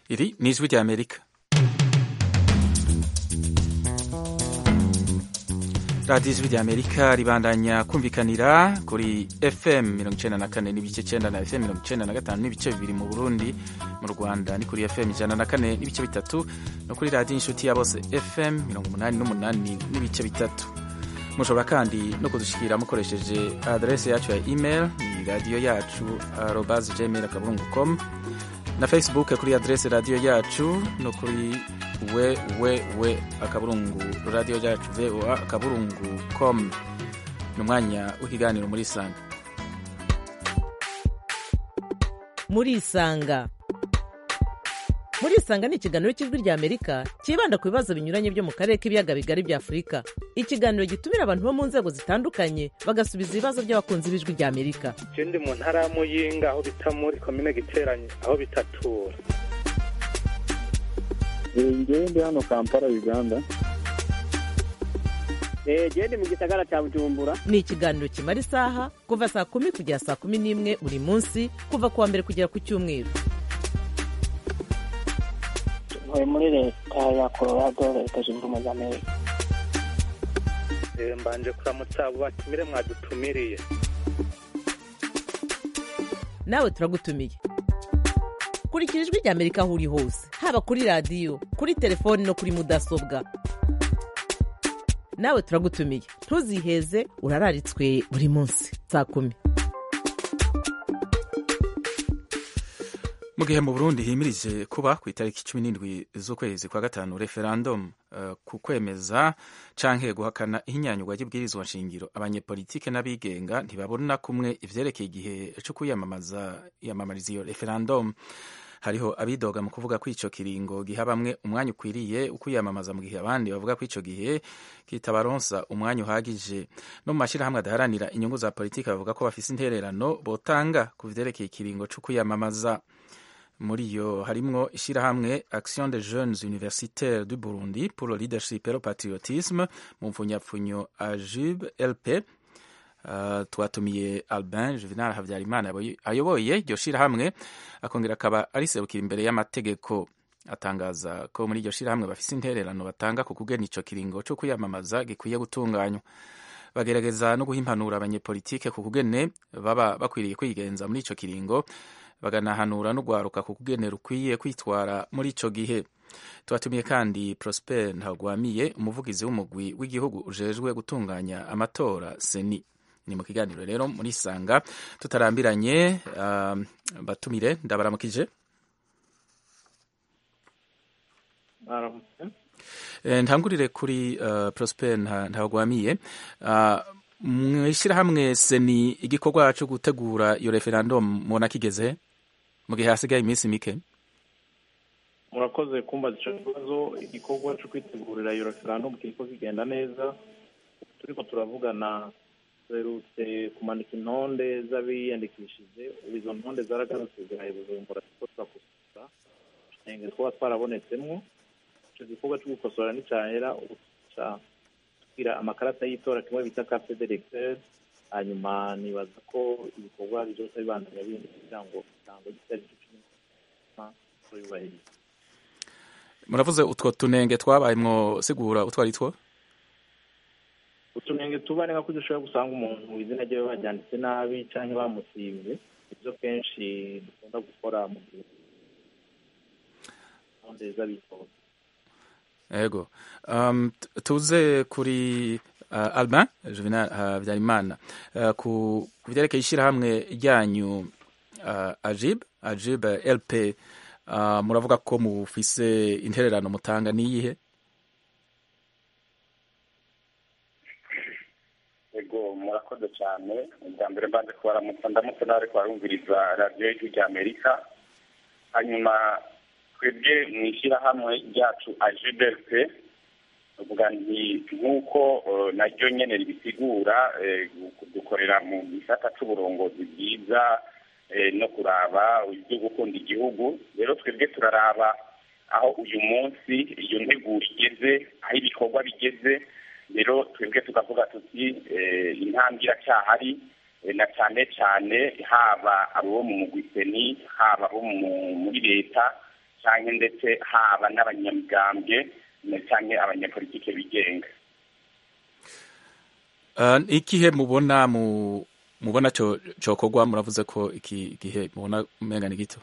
Iri ni ijwi rya Amerika. radiyo ijwi rya Amerika ribandanya kumvikanira kuri FM mirongo icenda na kane n'ibice cenda na FM mirongo icenda na gatanu n'ibice bibiri mu Burundi mu Rwanda ni kuri FM ijana na kane n'ibice bitatu no kuri radiyo inshuti ya bose FM mirongo umunani n'umunani n'ibice bitatu mushobora kandi no kudushikira mukoresheje adrese yacu ya email ni radiyo yacu arobas gmail akaburungu com na facebook kuri adrese radiyo yacu no kuri we we we akaburungu radiyo yacu voa akaburungu com ni umwanya w'ikiganiro muri isanga muri isanga muri isanga ni ikiganiro cy'ijwi rya amerika cyibanda ku bibazo binyuranye byo mu karere k'ibiyaga bigari bya afurika ikiganiro gitumira abantu bo mu nzego zitandukanye bagasubiza ibibazo by'abakunzi b'ijwi rya amerika je ndi mu ntara ya muyinga aho bita muri komine giteranye aho bitatura ngewe ndi hano kampala uganda gende mu gisagara cya bujumbura ni ikiganiro kimara isaha kuva saa kumi kugera saa kumi n'imwe buri munsi kuva ku wa mbere kugera ku cyumweru ntuye muri leta ya colorado leta zunze ubumwe za amerika Eh, mbanje kuramutsa abo batumire mwadutumiriye nawe turagutumiye kurikira ijwi rya amerika aho uri hose haba kuri radiyo kuri telefoni no kuri mudasobwa nawe turagutumiye ntuziheze urararitswe buri munsi saa kumi mu gihe mu burundi himirije kuba ku itariki cumi n'indwi z'ukwezi kwa gatanu referendum uh, ku kwemeza canke guhakana ihinyanyurwa ry'ibwirizwa nshingiro abanyepolitike n'abigenga ntibabona kumwe ivyerekeye igihe co kwiyamamaza yamamariza iyo referendum hariho abidoga mu kuvuga ko ico kiringo giha bamwe umwanya ukwiriye ukwiyamamaza mu gihe abandi bavuga ko ico gihe kitabaronsa umwanya uhagije no mu mashirahamwe adaharanira inyungu za politike bavuga ko bafise intererano botanga ku vyerekeye ikiringo co kwiyamamaza muri yo harimwo ishirahamwe action des jeunes universitaires du burundi pour le leadership et le patriotisme mu mfunyapfunyo ajub lp Uh, twatumiye albin juvenal habyarimana ayoboye iryo shirahamwe akongera akaba ariserukira imbere y'amategeko atangaza ko muri iryo shirahamwe bafise intererano batanga ku kugena ico kiringo co kwiyamamaza gikwiye gutunganywa bagerageza no guha impanuro abanyepolitike ku kugene baba bakwiriye kwigenza muri ico kiringo baganahanura no gwaruka ku kugene rukwiye kwitwara muri ico gihe twatumiye kandi prosper ntagwamiye umuvugizi w'umugwi w'igihugu ujejwe gutunganya amatora seni ni mu kiganiro rero muri sanga tutarambiranye uh, batumire ndabaramukije e, ntangurire kuri uh, prosper ntagwamiye uh, mwishirahamwe seni igikorwa co gutegura iyo referendum mubona kigeze mu gihe hasigaye iminsi mike murakoze kumbaza ico kibazo igikorwa co kwitegurira iyo referendum kiriko kigenda neza turiko turavugana duherutse kumanika intonde z'abiyandikishije ubu izo ntonde zaragarutse ziraye bujumbura kuko turakusura utwenge twaba twarabonetsemwo ico gikorwa co gukosora nicahera ubu tuca tugira amakarata y'itora kimwe bita carte d'électeur hanyuma nibaza ko ibikorwa bizoca bibandanya bindi kugira ngo ikirango gitariki cumi tuyubahirize muravuze utwo tunenge twabayemwo sigura utwo ari two utunenge tuba ni nka ko dushobora gusanga umuntu izina ryiwe baryanditse nabi cyangwa bamusibye ibyo kenshi dukunda gukora mu gihe neza bitora ego um, tuze kuri uh, albin juvenal habyarimana uh, ku vyerekeye ishirahamwe ryanyu uh, ajib ajib lp uh, muravuga ko mufise intererano mutanga niyihe ego murakoze cyane ubwa mbere mbanze kubaramutsa ndamutse nawe kubarumviriza radiyo y'ijwi rya amerika hanyuma twebwe mu ishyirahamwe ryacu ajibelp uvuga nti nk'uko naryo nyene ribisigura dukorera mu gisata c'uburongozi bwiza no kuraba ibyo gukunda igihugu rero twebwe turaraba aho uyu munsi iyo nteguro igeze aho ibikorwa bigeze rero twebwe tukavuga tuti intambwe iracyahari na cyane cyane haba abo mu mugwiseni haba abo muri leta cyangwa ndetse haba n'abanyamigambwe cyangwa abanyapolitike bigenga Uh, ikihe mubona mu mubona cyo cyokorwa muravuze ko iki gihe mubona umenga ni gito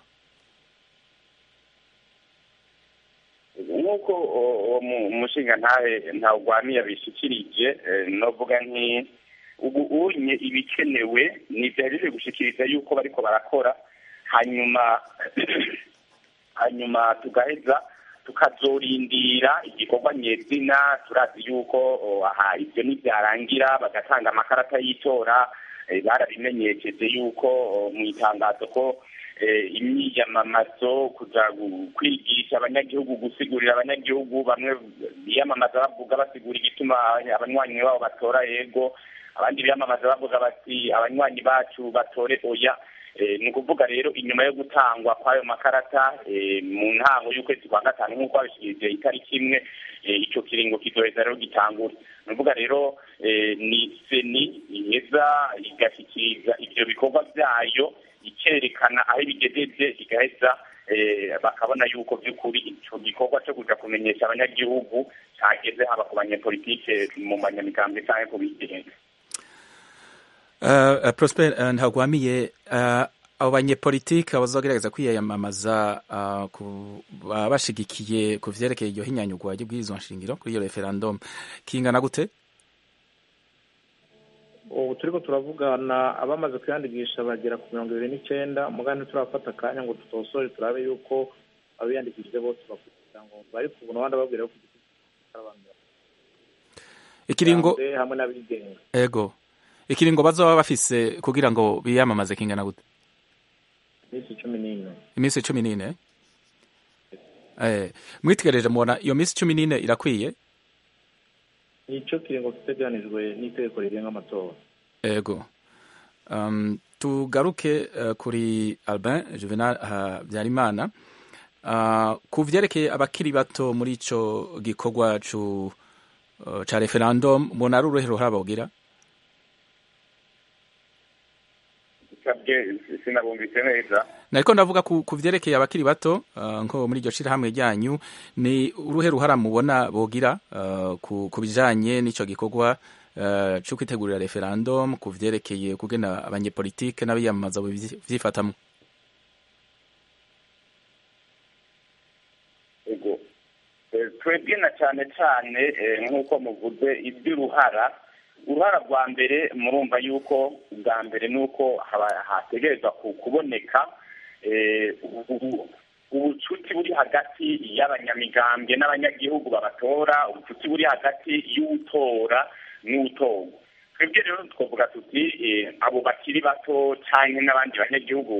nk'uko uwo mushinga ntahe ntawugwamiye abishikirije novuga nti ubu unye ibikenewe ni byahejeje gushikiriza yuko bariko barakora hanyuma hanyuma tugaheza tukazorindira igikorwa nyezina turazi yuko aha ibyo nibyarangira bagatanga amakarata y'itora barabimenyesheje yuko mu itangazo ko imyiyamamazo kuja kwigisha abanyagihugu gusigurira abanyagihugu bamwe biyamamaza bavuga basigura igituma abanywanyi babo batora yego abandi biyamamaza bavuga bati abanywanyi bacu batore oya ni ukuvuga rero inyuma yo gutangwa kw'ayo makarata mu ntango y'ukwezi kwa gatanu nk'uko babishikirije itariki imwe icyo kiringo kizoheza rero gitangura ni ukuvuga rero ni seni iheza igashyikiriza ibyo bikorwa byayo ikerekana aho ibigejeje igaheza bakabona yuko by'ukuri icyo gikorwa cyo kuja kumenyesha abanyagihugu cyageze haba ku banyepolitike mu banyamigambwe cyangwa ku bigenga Uh, Prosper uh, ntagwamiye uh, abo banyepolitike bazogerageza kwiyamamaza uh, bashigikiye ku vyerekeye iryo hinyanyugwa ry'ubwirizwa nshingiro kuri iyo referendum kingana gute ubu turiko turavugana abamaze kwiyandikisha bagera ku mirongo ibiri n'icenda mugabo ntiturafata akanya ngo tutosore turabe yuko abiyandikishije bose bakugira ngo bari ku buntu abandi babwira ko ikiringo hamwe n'abigenga ego ikiringo bazoba bafise kugira ngo biyamamaze kingana gute iminsi cumi n'ine iminsi cumi n'ine eh mwitegereje mubona iyo minsi cumi n'ine irakwiye nico kiringo kiteganijwe n'itegeko rigenga amatora ego um, tugaruke uh, kuri Albin Juvenal Habyarimana uh, ku vyerekeye abakiri bato muri ico gikorwa cu uh, ca referendum mubona ari uruhe ruhara bogira sinabumvise neza nariko ndavuga ku vyerekeye abakiri bato nko muri iryo shirahamwe ryanyu ni uruhe ruhara mubona bogira ku bijanye n'ico gikorwa co kwitegurira referendum ku vyerekeye kugena abanyepolitike n'abiyamamaza vyifatamwo ego twebwe na cane cane nk'uko muvuze ivy'uruhara uruhara rwa mbere murumva yuko ubwa mbere ni uko hategerezwa kuboneka ubucuti buri hagati y'abanyamigambwe n'abanyagihugu babatora ubucuti buri hagati y'utora n'utorwa twebwe rero twavuga tuti abo bakiri bato cyangwa n'abandi banyagihugu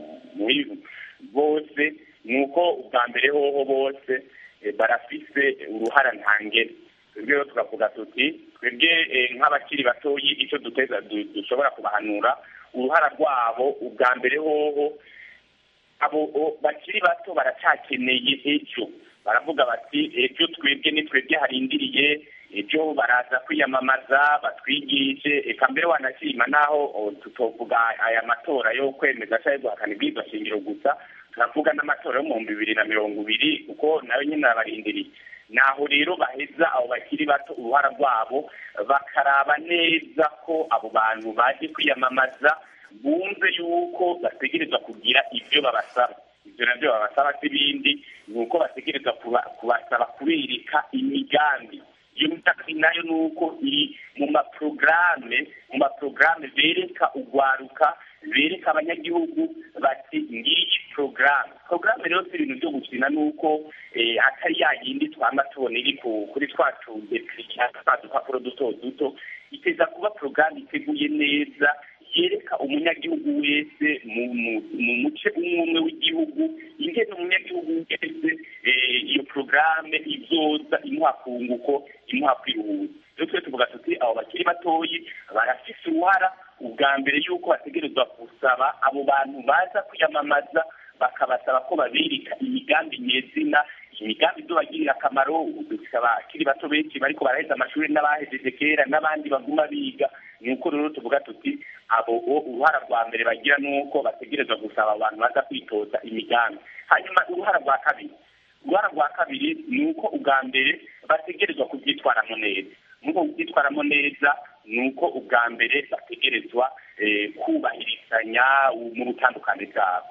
bose ni uko ubwa mbere hoho bose barafise uruhara ntangere twebwe rero tukavuga tuti twebwe nk'abakiri batoyi icyo duteza dushobora kubahanura uruhara rwabo ubwa mbere hoho abo bakiri bato baracyakeneye ejo baravuga bati ejo twebwe ni twebwe harindiriye ejo baraza kwiyamamaza batwigishe eka mbere wanashima naho tutovuga aya matora yo kwemeza cyangwa guhakana ibwirizwa shingiro gusa turavuga n'amatora yo mu bihumbi bibiri na mirongo ibiri kuko nayo nyine arabarindiriye naho rero baheza abo bakiri bato uruhara rwabo bakaraba neza ko abo bantu baje kwiyamamaza bumve yuko bategerezwa kugira ibyo babasaba ibyo nabyo babasaba si ibindi ni uko bategerezwa kubasaba kubereka imigambi iyo migambi nayo ni uko iri mu maporogaramu mu maporogaramu bereka urwaruka bereka abanyagihugu bati ngiyi porogaramu porogaramu rero si ibintu byo gukina ni uko atari ya yindi twaba tubona iri kuri twa tudepiriya twa dupapuro duto duto iteza kuba porogaramu iteguye neza yereka umunyagihugu wese mu muce umwe umwe w'igihugu ingene umunyagihugu wese iyo porogaramu izoza imuha kunguko imuha kwihuza rero twe tuvuga tuti abo bakiri batoyi barafise uruhara ubwa mbere yuko bategerezwa gusaba abo bantu baza kwiyamamaza bakabasaba ko babirika imigambi nyezina imigambi izobagirira akamaro dufite abakiri bato benshi bariko baraheza amashuri n'abahejeje kera n'abandi baguma biga ni uko rero tuvuga tuti abo uruhara rwa mbere bagira ni uko bategerezwa gusaba abantu baza kwitoza imigambi hanyuma uruhara rwa kabiri uruhara rwa kabiri ni uko ubwa mbere bategerezwa kubyitwaramo neza nuko kubyitwaramo neza ni uko ubwa mbere bategerezwa kubahirizanya mu butandukane bwabo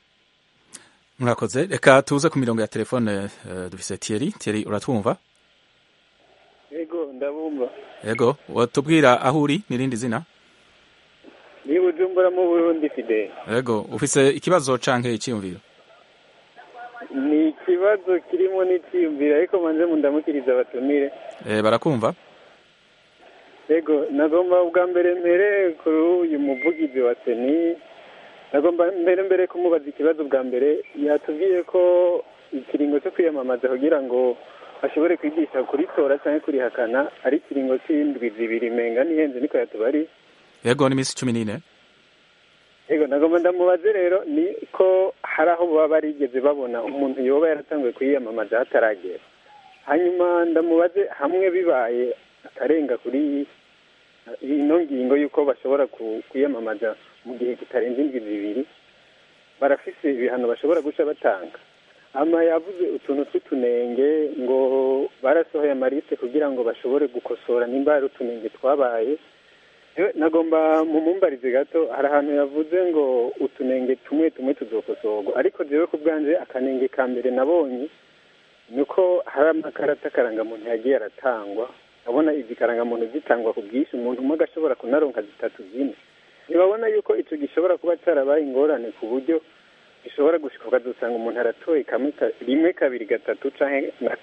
murakoze reka tuze ku mirongo ya telefone dufise Thierry Thierry uratwumva yego ndabumva yego watubwira aho uri n'irindi zina ni bujumbura mu burundi fide yego ufise ikibazo canke icyiyumviro ni ikibazo kirimo n'icyiyumviro ariko manze mundamukiriza abatumire eh barakumva yego nagomba ubwa mbere mbere kuri uyu muvugizi wa seni nagomba mbere mbere kumubaza ikibazo bwa mbere yatubwiye ko ikiringo cyo kwiyamamaza kugira ngo ashobore kwigisha kuritora cyangwa kurihakana ari ikiringo cy'indwi zibiri menga n'ihenze niko yatubari yego ni minsi cumi n'ine yego nagomba ndamubaze rero ni ko hari aho baba barigeze babona umuntu yoba yaratanguye kwiyamamaza hataragera hanyuma ndamubaze hamwe bibaye akarenga kuri ino ngingo y'uko bashobora kwiyamamaza mu gihe kitarenze indwi zibiri barafise ibihano bashobora guca batanga ama yavuze utuntu tw'utunenge ngo barasohoye amarise kugira ngo bashobore gukosora nimba hari utunenge twabaye nagomba mu mumbarize gato hari ahantu yavuze ngo utunenge tumwe tumwe tuzokosorwa ariko jewe ku bwanje akanenge ka mbere nabonye ni uko hari amakarata karangamuntu yagiye aratangwa abona izi karangamuntu zitangwa ku bwinshi umuntu umwe agashobora kunaronka zitatu zine ntibabona yuko icyo gishobora kuba cyarabaye ingorane ku buryo gishobora gushika ukazusanga umuntu aratoye kamwe rimwe kabiri gatatu canke na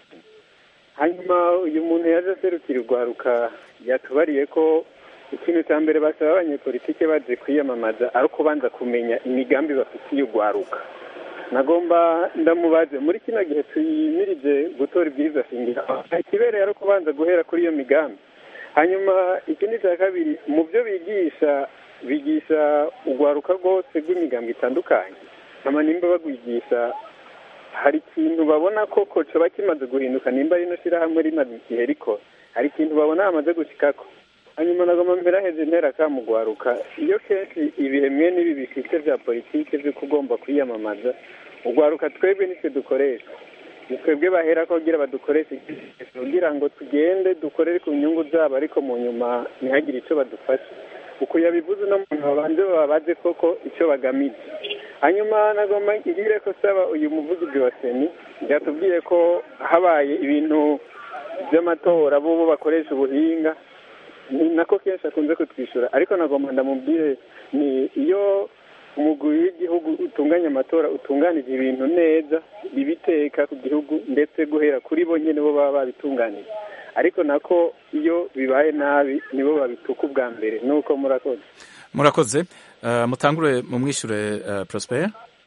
hanyuma uyu muntu yaje aserukira urwaruka yatubariye ko ikintu cya mbere basaba abanyepolitike baje kwiyamamaza ari ukubanza kumenya imigambi bafitiye urwaruka nagomba ndamubaze muri kino gihe tuyimirije gutora ibwirizwa shingiro ikibereye ari ukubanza guhera kuri iyo migambi hanyuma ikindi cya kabiri mu byo bigisha bigisha urwaruka rwose rw'imigambi itandukanye ama nimba bagwigisha hari ikintu babona ko coba kimaze guhinduka nimba rino shyirahamwe rimaze igihe rikora hari ikintu babona bamaze gushikako hanyuma nagomba mbere heze intera kamugwaruka iyo kenshi ibihe mwe n'ibi bifite bya politiki by'uko ugomba kwiyamamaza ugwaruka twebwe nitwe dukoresha ni twebwe bahera ko kugira badukoreshe kugira ngo tugende dukorere ku nyungu zabo ariko mu nyuma ntihagire icyo badufasha uko yabivuze no muntu babanze babaze koko icyo bagamije hanyuma nagomba ngire ko saba uyu muvugizi wa seni byatubwiye ko habaye ibintu by'amatora bo bakoresha ubuhinga ni nako kenshi akunze kutwishyura ariko nagomba ndamubwire ni iyo umugwi w'igihugu utunganya amatora utunganije ibintu neza ibiteka ku gihugu ndetse guhera kuri bo nyine bo baba babitunganije ariko nako iyo bibaye nabi nibo babituka ubwa mbere nuko murakoze murakoze mutangure mu mwishyure Prosper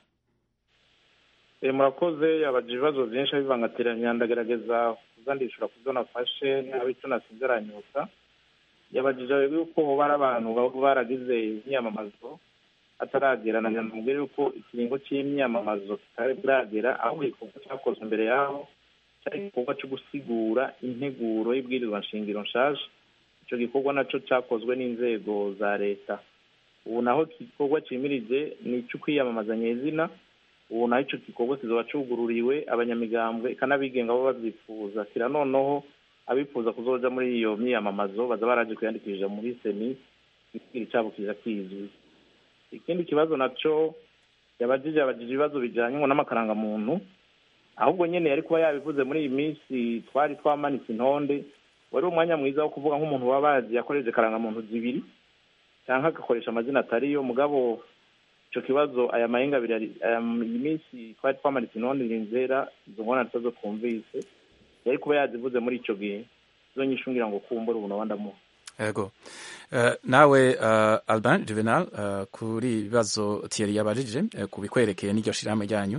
murakoze yabaje ibibazo byinshi abivangatiranya ndagerageza kuzandishura ku byo nafashe niba icyo nasize aranyuka yabajije yuko hoba ari abantu baba baragize imyamamazo ataragera na nyamubwire yuko ikiringo cy'imyamamazo kitari buragera aho igikorwa cyakozwe mbere yaho cyari igikorwa cyo gusigura integuro y'ibwirizwa nshingiro nshaje icyo gikorwa nacyo cyakozwe n'inzego za leta ubu naho igikorwa cyimirije ni icyo kwiyamamaza nyezina ubu naho icyo gikorwa kizaba cyugururiwe abanyamigambwe ikanabigenga bo babyifuza kira noneho abifuza kuzoja muri iyo myiyamamazo baza baraje kwiyandikisha muri seni ikigira cyabo kiza kizwi ikindi kibazo naco yabajije yabajije ibibazo bijanye ngo n'amakarangamuntu ahubwo nyene yari kuba yabivuze muri iyi minsi twari twamanitse intonde wari umwanya mwiza wo kuvuga nk'umuntu waba bazi yakoresheje karangamuntu zibiri cyangwa agakoresha amazina atariyo mugabo ico kibazo aya mahinga abiri iyi minsi twari twamanitse intonde nzera izo ngona zo twumvise yari kuba yazivuze muri ico gihe zo nyishungira ngo kumbura ubu naba ndamuha yego nawe Alban Juvenal kuri ibibazo Thierry yabajije ku bikwerekeye n'iryo shirahamwe ryanyu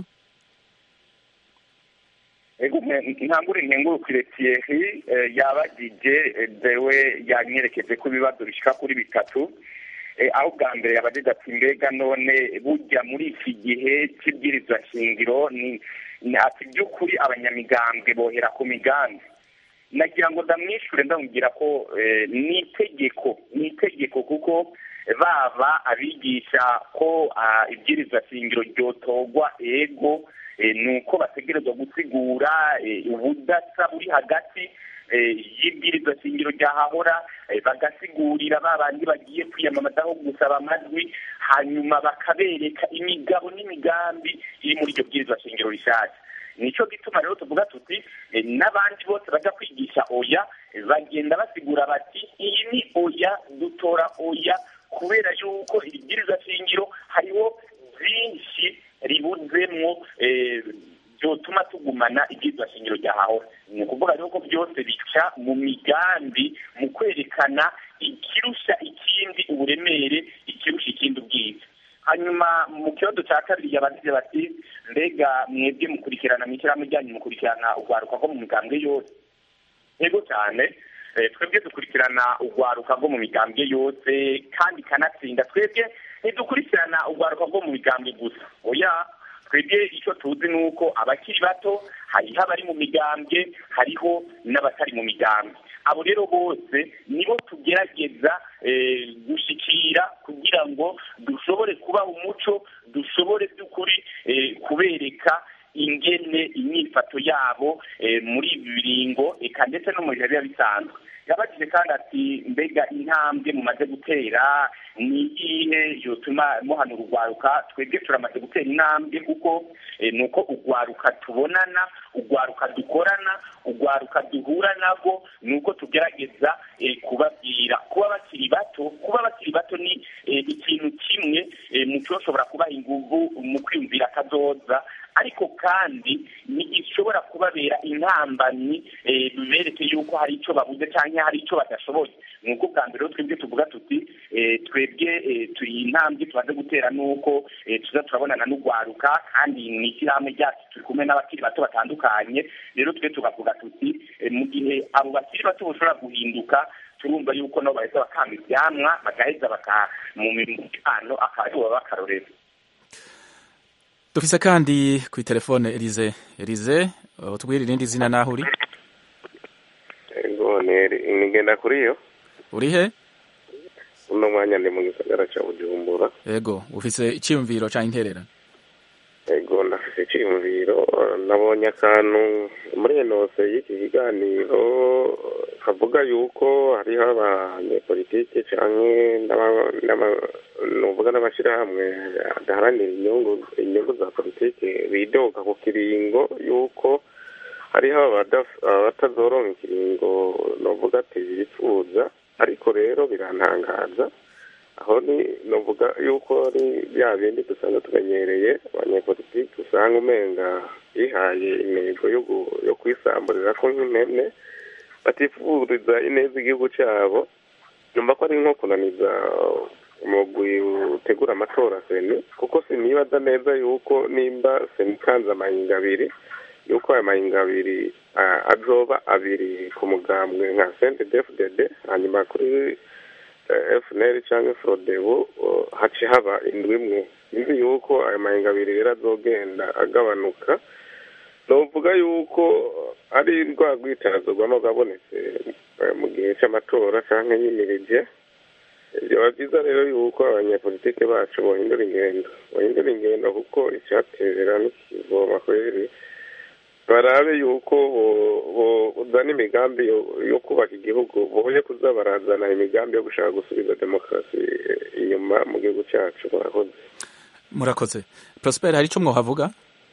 ego ntangure nkengurukire Thierry yabagije dewe yanyerekeje ko ibibazo bishika kuri bitatu aho bwa mbere yabagije ati mbega none burya muri iki gihe cy'ibwirizwa shingiro ni ati by'ukuri abanyamigambwe bohera ku migambi nagira ngo ndamwishure ndamubwira ko eh, ni itegeko ni itegeko kuko baba abigisha ko ah, ibwirizwa shingiro ryotorwa ego eh, ni uko bategerezwa gusigura eh, ubudasa buri hagati eh, y'ibwirizwa shingiro ryahahora eh, bagasigurira ba bandi bagiye kwiyamamazaho gusaba amajwi hanyuma bakabereka imigabo n'imigambi iri muri iryo bwirizwa shingiro rishasha nico gituma rero tuvuga tuti eh, n'abandi bose baja kwigisha oya eh, bagenda basigura bati iyi ni oya dutora oya kubera yuko iri bwirizwa shingiro hariho byinshi ribuzemwo eh, byotuma tugumana ibwirizwa shingiro ryahahora ni ukuvuga rero ko byose bica mu migambi mu kwerekana ikirusha ikindi uburemere ikirusha ikindi ubwiza hanyuma mu kibazo cya kabiri yabagize bati mbega mwebwe mukurikirana mu ishyirahamwe ryanyu mukurikirana urwaruka rwo mu migambwe yose yego cyane Eh, twebwe dukurikirana urwaruka rwo mu migambwe yose kandi kanatsinda twebwe ntidukurikirana urwaruka rwo mu migambwe gusa oya twebwe icyo tuzi ni uko abakiri bato hariho abari mu migambwe hariho n'abatari mu migambwe abo rero bose nibo tugerageza eh, gushikira kugira ngo dushobore kubaha umuco dushobore by'ukuri eh, kubereka ingene imyifato yabo eh, muri ibi biringo eka ndetse no mu bihe biba bisanzwe yabajije kandi ati mbega intambwe mumaze gutera ni iyihe yotuma muhanura urwaruka twebwe turamaze gutera intambwe kuko eh, ni uko urwaruka tubonana urwaruka dukorana urwaruka duhura nabwo ni uko tugerageza eh, kubabwira kuba bakiri bato kuba bakiri bato ni eh, ikintu kimwe eh, mu cyoshobora kubaha inguvu mu kwiyumvira akazoza ariko kandi ntigishobora kubabera intambamyi eh, bibereke yuko hari icyo babuze cyangwa hari icyo badashoboye ni uko bwa mbere rero twebwe tuvuga tuti eh, twebwe eh, turi intambwe tumaze gutera nuko eh, tuza turabonana n'urwaruka kandi mu ishyirahamwe ryacu turi kumwe n'abakiri bato batandukanye rero twe tugavuga tuti eh, mu gihe abo bakiri bato bashobora guhinduka turumva yuko nabo baheza bakanga ivyamwa bagaheza baka mu mipano akaba aribo baba akarorero dufise kandi kuri telefone Elize Elize utubwire irindi zina naho uri ego nigenda kuri yo uri he uno mwanya ndi mu gisagara ca bujumbura ego ufise icyiyumviro canke intererano ego ndafise iciyumviro nabonye akantu muri enose y'iki kiganiro kavuga yuko hariho abanyepolitike canke n'aba- n'aba- nuvuga n'amashirahamwe adaharanira inyungu inyungu za politike bidoga ku kiringo yuko hariho abadaf- abatazoronka ikiringo novuga ati bifuza ariko rero birantangaza aho ni novuga yuko ari bya bindi dusanzwe tumenyereye abanyepolitiki usanga umenga bihaye intego yo gu- yo kwisamburira ko nk'impene batifuriza ineza igihugu cyabo numva ko ari nko kunaniza umugwi utegura amatora seni kuko sinibaza neza yuko nimba seni ikanze amahinga abiri yuko ayo mahinga abiri ah, azoba abiri ku mugambwe nka sente defudede hanyuma kuri eh, FNL cyangwa Frodebu oh, haci haba indwi imwe nzi yuko ayo mahinga abiri rero azogenda agabanuka novuga yuko ari rwa rwitazo rwama rwabonetse eh, mu gihe cy'amatora cyangwa yimirije byaba byiza rero yuko abanyepolitike bacu bohindura ingendo bohindura ingendo kuko icyatera n'ikivoma kweri barabe yuko bo- bozana imigambi yo- yo kubaka igihugu boye kuza barazana imigambi yo gushaka gusubiza demokarasi eh, inyuma mu gihugu cyacu murakoze murakoze Prosper hari ico mwohavuga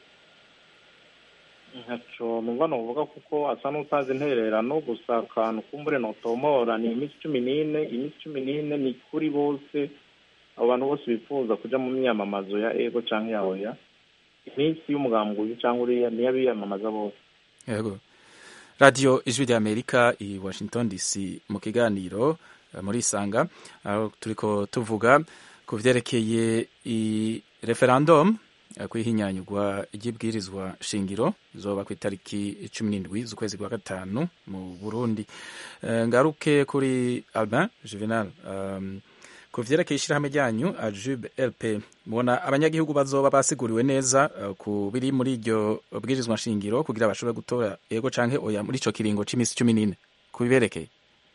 ntaco numva novuga kuko asa n'utazi intererano gusa akantu kumbure notomora ni iminsi cumi n'ine iminsi cumi n'ine ni kuri bose abo bantu bose bifuza kuja mu myamamazo ya ego canke ya oya iminsi y'umugambi uyu canke uriya niyo abiyamamaza bose yego radio ijwi rya amerika i washington dc mu kiganiro eh, muri isanga aho turiko tuvuga ku vyerekeye i referendum eh, kwihinyanyurwa ry'ibwirizwa shingiro izoba ku itariki cumi n'indwi z'ukwezi kwa gatanu mu burundi Eh, ngaruke kuri albin juvenal um, ku vyerekeye ishyirahamwe ryanyu ajube lp mubona abanyagihugu bazoba basiguriwe neza uh, ku biri muri iryo bwirizwa nshingiro kugira bashobore gutora yego canke oya muri ico kiringo c'imisi cumi n'ine ku biberekeye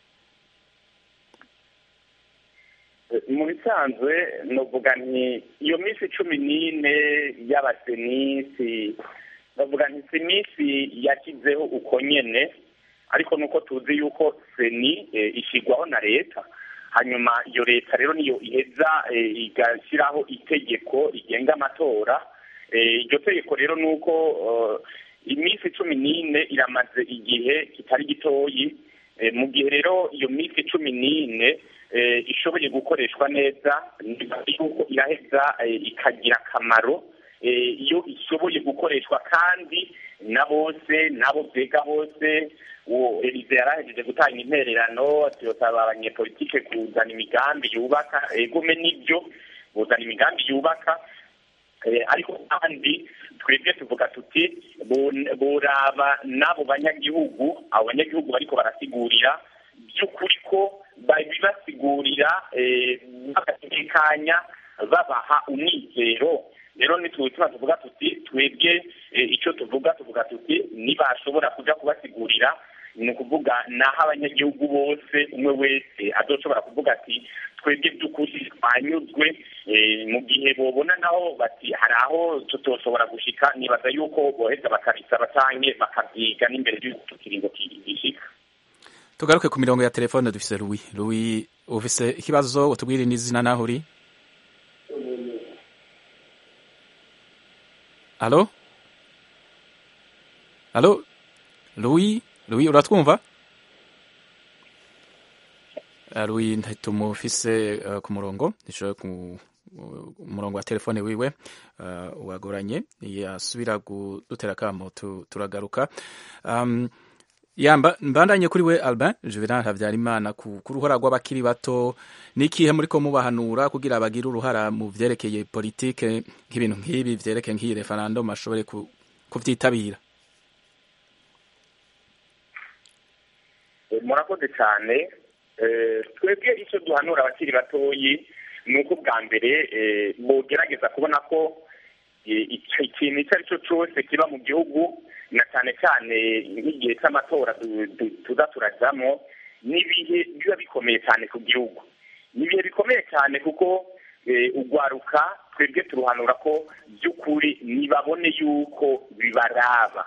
mu bisanzwe novuga nti iyo minsi cumi n'ine y'abasenisi bavuga nti si iminsi yashyizeho uko nyene ariko nuko tuzi yuko seni ishyirwaho na leta hanyuma iyo leta rero niyo iheza igashyiraho itegeko rigenga amatora iryo tegeko rero ni uko iminsi cumi n'ine iramaze igihe kitari gitoyi mu gihe rero iyo minsi cumi n'ine ishoboye gukoreshwa neza yuko iraheza ikagira akamaro iyo ishoboye gukoreshwa kandi na bose n'abo byega bose uwo elize yarahejeje gutanga intererano tuyosaba abanyepolitike kuzana imigambi yubaka egome n'ibyo kuzana imigambi yubaka ariko kandi twebwe tuvuga tuti boraba n'abo banyagihugu abo banyagihugu bariko barasigurira by'ukuri ko babibasigurira bagatekanya babaha umwizero rero nitutuma tuvuga tuti twebwe icyo tuvuga tuvuga tuti nibashobora kuja kubasigurira ni ukuvuga naho abanyagihugu bose umwe wese azoshobora kuvuga ati twebwe by'ukuri twanyuzwe mu gihe bobona naho bati hari aho tutoshobora gushika nibaza yuko boheza bakabisaba canke bakabyiga n'imbere y'uko ikiringo gishika tugaruke ku mirongo ya telefone dufise Louis Louis ufise ikibazo utubwire n'izina naho uri Allo Allo Louis Louis uratwumva Louis ntitumufise uh, ku murongo nishoboye ku umurongo wa telefone wiwe uh, wagoranye yasubira kudutera kamo turagaruka um, yamba mbandanye kuri we Albin Juvenal Havyarimana ku ruhara rw'abakiri bato nikihe muri ko mubahanura kugira bagire uruhara mu vyerekeye politike nk'ibintu nk'ibi vyerekeye nk'iyi referendum ashobore kuvyitabira murakoze cyane twebwe icyo duhanura abakiri batoyi ni uko bwa mbere bogerageza kubona ko ikintu icyo ari cyo cyose kiba mu gihugu na cyane cyane nk'igihe cy'amatora tuza turajyamo n'ibihe biba bikomeye cyane ku gihugu ni ibihe bikomeye cyane kuko ugwaruka twebwe turuhanura ko by'ukuri ntibabone yuko bibaraba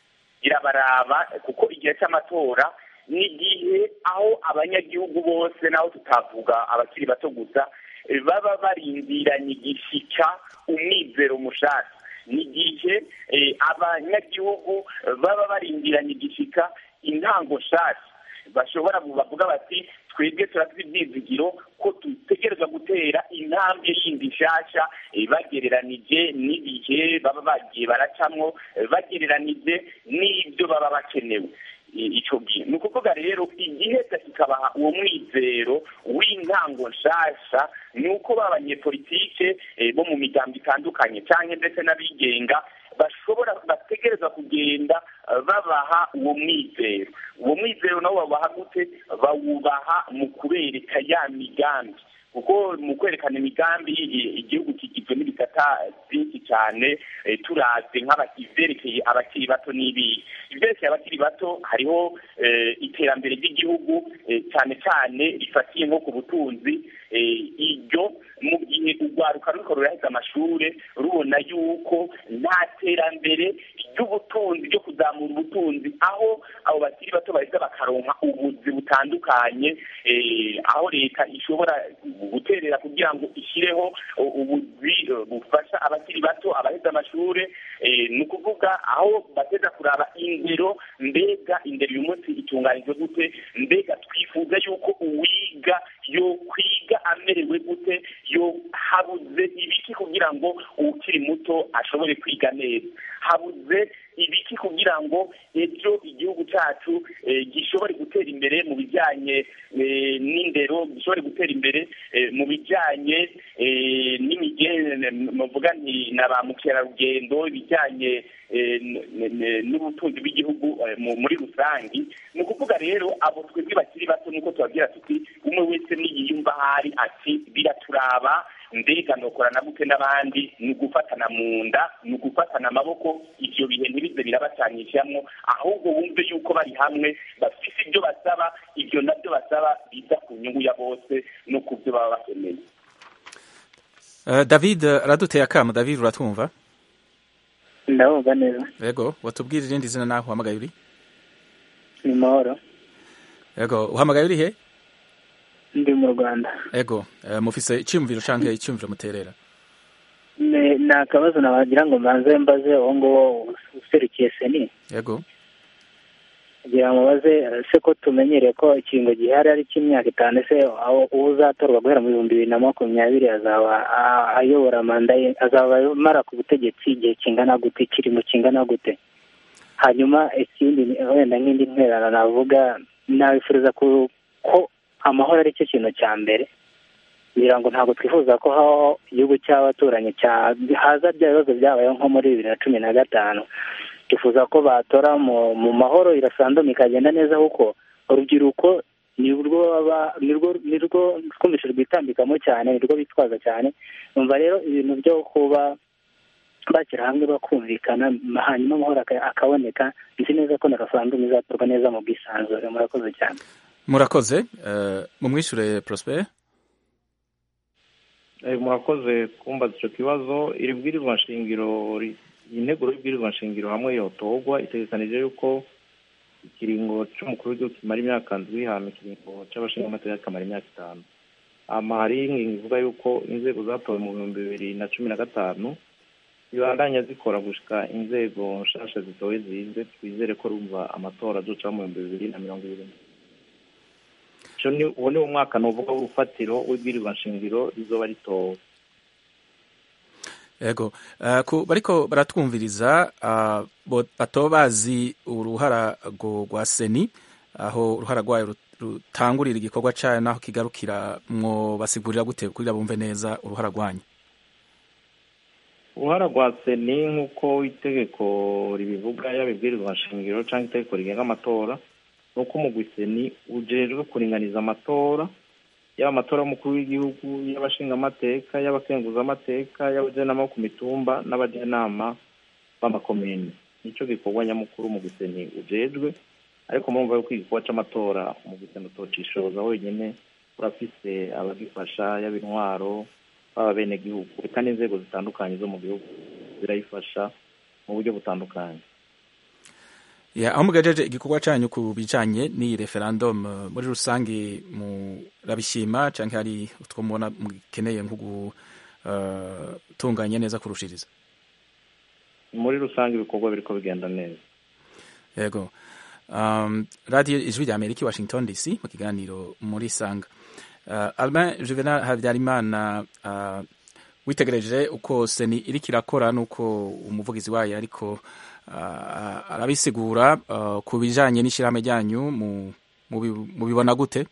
birabaraba kuko igihe cy'amatora ni igihe aho abanyagihugu bose naho tutavuga abakiri bato gusa baba barindiranye igishyika umwizero mushaka ni igihe abanyagihugu baba barindiranye igishyika intango nshyashya bashobora bavuga bati twebwe turafite ibyizigiro ko dutegereza gutera intambwe yindi nshyashya bagereranije n'ibihe baba bagiye baracamwo bagereranije n'ibyo baba bakenewe icyo gihe ni ukuvuga rero igiheza kikabaha uwo mwizero w'intango nshasha ni uko b'abanyepolitike bo mu miryango itandukanye cyangwa ndetse n'abigenga bashobora bategereza kugenda babaha uwo mwizero uwo mwizero nawo babaha gute bawubaha mu kubereka ya migambi kuko mu kwerekana imigambi igihugu kigizwe n'ibitata byinshi cyane turaze nk'ibyerekeye abakiri bato n'ibihe ibyerekeye abakiri bato hariho iterambere ry'igihugu cyane cyane rifatiye nko ku butunzi iryo mu gihe urwaruka ruriko ruraheza amashuri rubona yuko nta terambere ry'ubutunzi ryo kuzamura ubutunzi aho abo bakiri bato baheza bakaronka ubuzi butandukanye aho leta ishobora guterera kugira ngo ishyireho ubuzi bufasha abakiri bato abaheza amashuri ni ukuvuga aho bateza kuraba indero mbega indero uyu munsi itunganijwe gute mbega twifuza yuko uwiga yo kwiga amerewe gute yo habuze ibiki kugira ngo ukiri muto ashobore kwiga neza habuze ibiki kugira ngo ejo igihugu cyacu gishobore gutera imbere mu bijyanye n'indero gishobore gutera imbere mu bijyanye n'imigende muvuga nti na ba mukerarugendo ibijyanye bijyanye eh, n- n- n'ubutunzi bw'igihugu eh, mu- muri rusange ni ukuvuga rero abo twebwe bakiri bato nuko tubabwira tuti umwe wese niyiyumva ahari ati biraturaba mbega nokorana gute n'abandi ni ugufatana mu nda ni ugufatana amaboko ibyo bihe ntibize birabacanyishamwo ahubwo wumve yuko bari hamwe bafite ibyo basaba ibyo nabyo basaba biza ku nyungu ya bose no ku byo baba bakeneye Eh, david araduteye akamo david uratwumva ndabumva neza yego watubwira irindi zina naho uhamagaye uri ni mahoro yego uhamagaye uri he ndi mu rwanda yego eh, mufise icyumviro canke icyumviro muterera ni ni akabazo nabagira ngo mbanze mbaze uwo nguwo userukiye seni yego kugira ngo baze se ko tumenyereye ko ikingo gihari ari cy'imyaka itanu ese aho uwo uzatorwa guhera mu bihumbi bibiri na makumyabiri azaba a- ayobora manda ye azaba amara ku butegetsi igihe kingana gute kirimo kingana gute hanyuma ikindi ni- wenda nk'indi ntwerano navuga nabifuriza ku- ko amahoro ari cyo kintu cya mbere kugira ngo ntabwo twifuza ko habaho igihugu cy'abaturanyi cya haza bya bibazo byabayeho nko muri bibiri na cumi na gatanu twifuza ko batora mu mu mahoro irasanduma ikagenda neza kuko urubyiruko nirwo baba nirwo nirwo twumvise rwitambikamo cyane nirwo bitwaza cyane numva rero ibintu byo kuba bashyira hamwe bakumvikana hanyuma amahoro aka- akaboneka nzi neza ko na referendum izatorwa neza mu bwisanzure murakoze cyane murakoze eh, mumwishure prosper Eh, murakoze kumbaza icyo kibazo iri bwirizwa nshingiro ri- iyi nteguro y'ibwirizwa nshingiro hamwe yotorwa itegekanije yuko ikiringo cy'umukuru w'igihugu kimara imyaka ndwi hama ikiringo cy'abashingamateka kikamara imyaka itanu hama hari ingingo ivuga yuko inzego zatowe mu bihumbi bibiri na cumi na gatanu zibandanya zikora gushika inzego nshasha zitowe zize twizere ko rumva amatora azoca mu bihumbi bibiri na mirongo ibiri Ico ni uwo ni wo mwaka novuga w'urufatiro w'ibwirizwa nshingiro rizoba ritowe yego Eh, ku bariko baratwumviriza ah, bo- batoba bazi uruhara rwo rwa seni aho uruhara rwayo rut- rutangurira igikorwa cayo naho kigarukira mwo basigurira gute kugira bumve neza uruhara rwanyu uruhara rwa seni nk'uko itegeko ribivuga yaba ibwirizwa nshingiro cyangwa itegeko rigenga amatora ni uko umugwi seni ujejwe kuringaniza amatora yaba amatora y'umukuru w'igihugu y'abashingamateka y'abakenguzamateka y'abajenama bo ku mitumba n'abajenama b'amakomini nicyo gikorwa nyamukuru umugwi seni ujejwe ariko murumva yuko igikorwa c'amatora umugwi seni utocishoza wenyine urafise abagifasha yaba intwaro baba bene gihugu reka n'inzego zitandukanye zo mu gihugu zirayifasha mu buryo butandukanye ya aho mugejeje igikorwa canyu ku bijanye n'iyi referendum eh, muri rusange murabishima canke hari utwo mubona mukeneye nko gutunganya neza kurushiriza muri rusange ibikorwa biriko bigenda neza yego um, radio ijwi rya amerika i washington dc mu kiganiro muri sanga uh, albin juvenal habyarimana uh, witegereje uko seni iriko irakora n'uko umuvugizi wayo ariko uh, arabisigura uh, ku bijanye n'ishirahamwe ryanyu mu- mubi- mubibona gute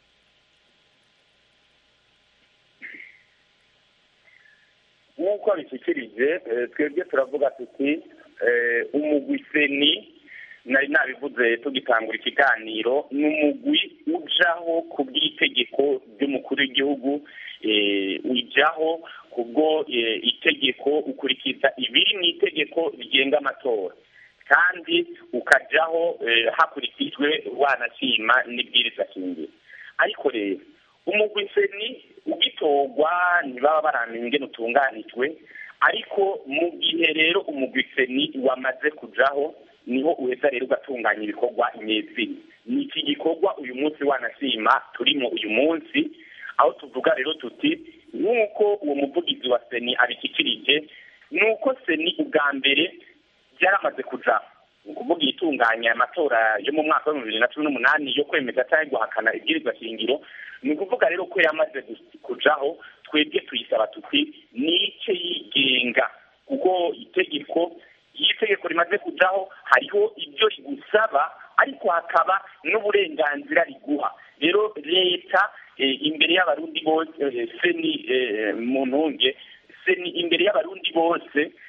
nk'uko bishyikirije eh, twebwe turavuga tuti eh, umugwi seni nari nabivuze tugitangura ikiganiro ni umugwi ujaho ku bw'itegeko ry'umukuru w'igihugu eh, ujaho kubwo eh, itegeko ukurikiza ibiri mu itegeko rigenga amatora kandi ukajaho eh, hakurikijwe wanashima n'ibwiriza shingiro ariko rero umugwi seni ugitorwa ntibaba baramenya ingene utunganijwe ariko mu gihe rero umugwi seni wamaze kujaho niho uheza rero ugatunganya ibikorwa nyezina ni iki gikorwa uyu munsi wanashima turimo uyu munsi aho tuvuga rero tuti nk'uko uwo muvugizi wa seni abishyikirije ni uko seni ubwa mbere byaramaze kujaho ni ukuvuga itunganya amatora yo mu mwaka w'ibihumbi bibiri na cumi n'umunani yo kwemeza cyangwa guhakana ibwirizwa shingiro ni ukuvuga rero ko yamaze gu- kujaho twebwe tuyisaba tuti nice yigenga kuko itegeko iyo itegeko rimaze kujaho hariho ibyo rigusaba ariko hakaba n'uburenganzira riguha rero leta eh, imbere y'abarundi bose eh, seni eh, mu ntunge seni imbere y'abarundi bose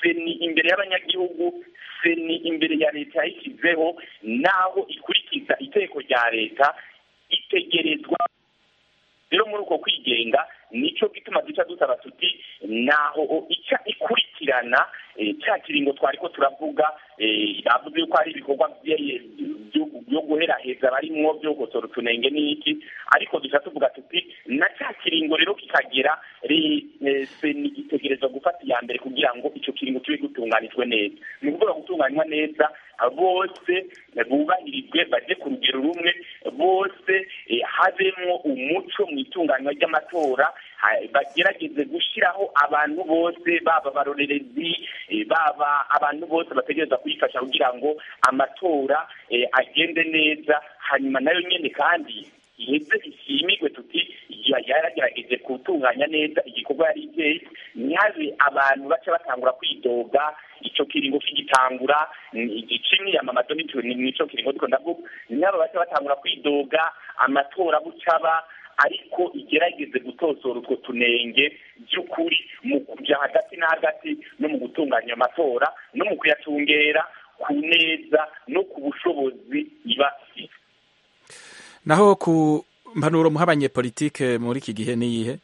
seni imbere y'abanyagihugu seni imbere ya leta yayishyizeho naho ikurikiza iteko rya leta itegerezwa rero muri uko kwigenga nicyo gituma duca dusaba tuti naho ica ikurikirana cya kiringo twari ko turavuga bavuze yuko hari ibikorwa byo guheraheza barimwo byo gukotora utunenge n'iki ariko duca tuvuga tuti na cya kiringo rero kikagera seni itegerezwa gufata iya mbere kugira ngo icyo kiringo kibe gutunganijwe neza ni ukuvuga gutunganywa neza bose bubahirizwe bajye ku rugero rumwe bose habemo umuco mu itunganywa ry'amatora bagerageze gushyiraho abantu bose baba abarorerezi baba abantu bose bategereza kuyifasha kugira ngo amatora agende neza hanyuma nayo nyine kandi iheze ishimirwe tuti yaragerageje gutunganya neza igikorwa yari iteye ntihabe abantu baca batangura kwidoga icyo kiringo kigitangura igice imyiyamamazo n'icyo kiringo ariko ndavuga ntihaba baca batangura kwidoga amatora bucaba ariko igerageze gutosora utwo tunenge by'ukuri mu kujya hagati na hagati no mu gutunganya amatora no mu kuyatungera ku neza no ku bushobozi iba ifite naho ku mpanuro muha abanyepolitike muri iki gihe ni iyihe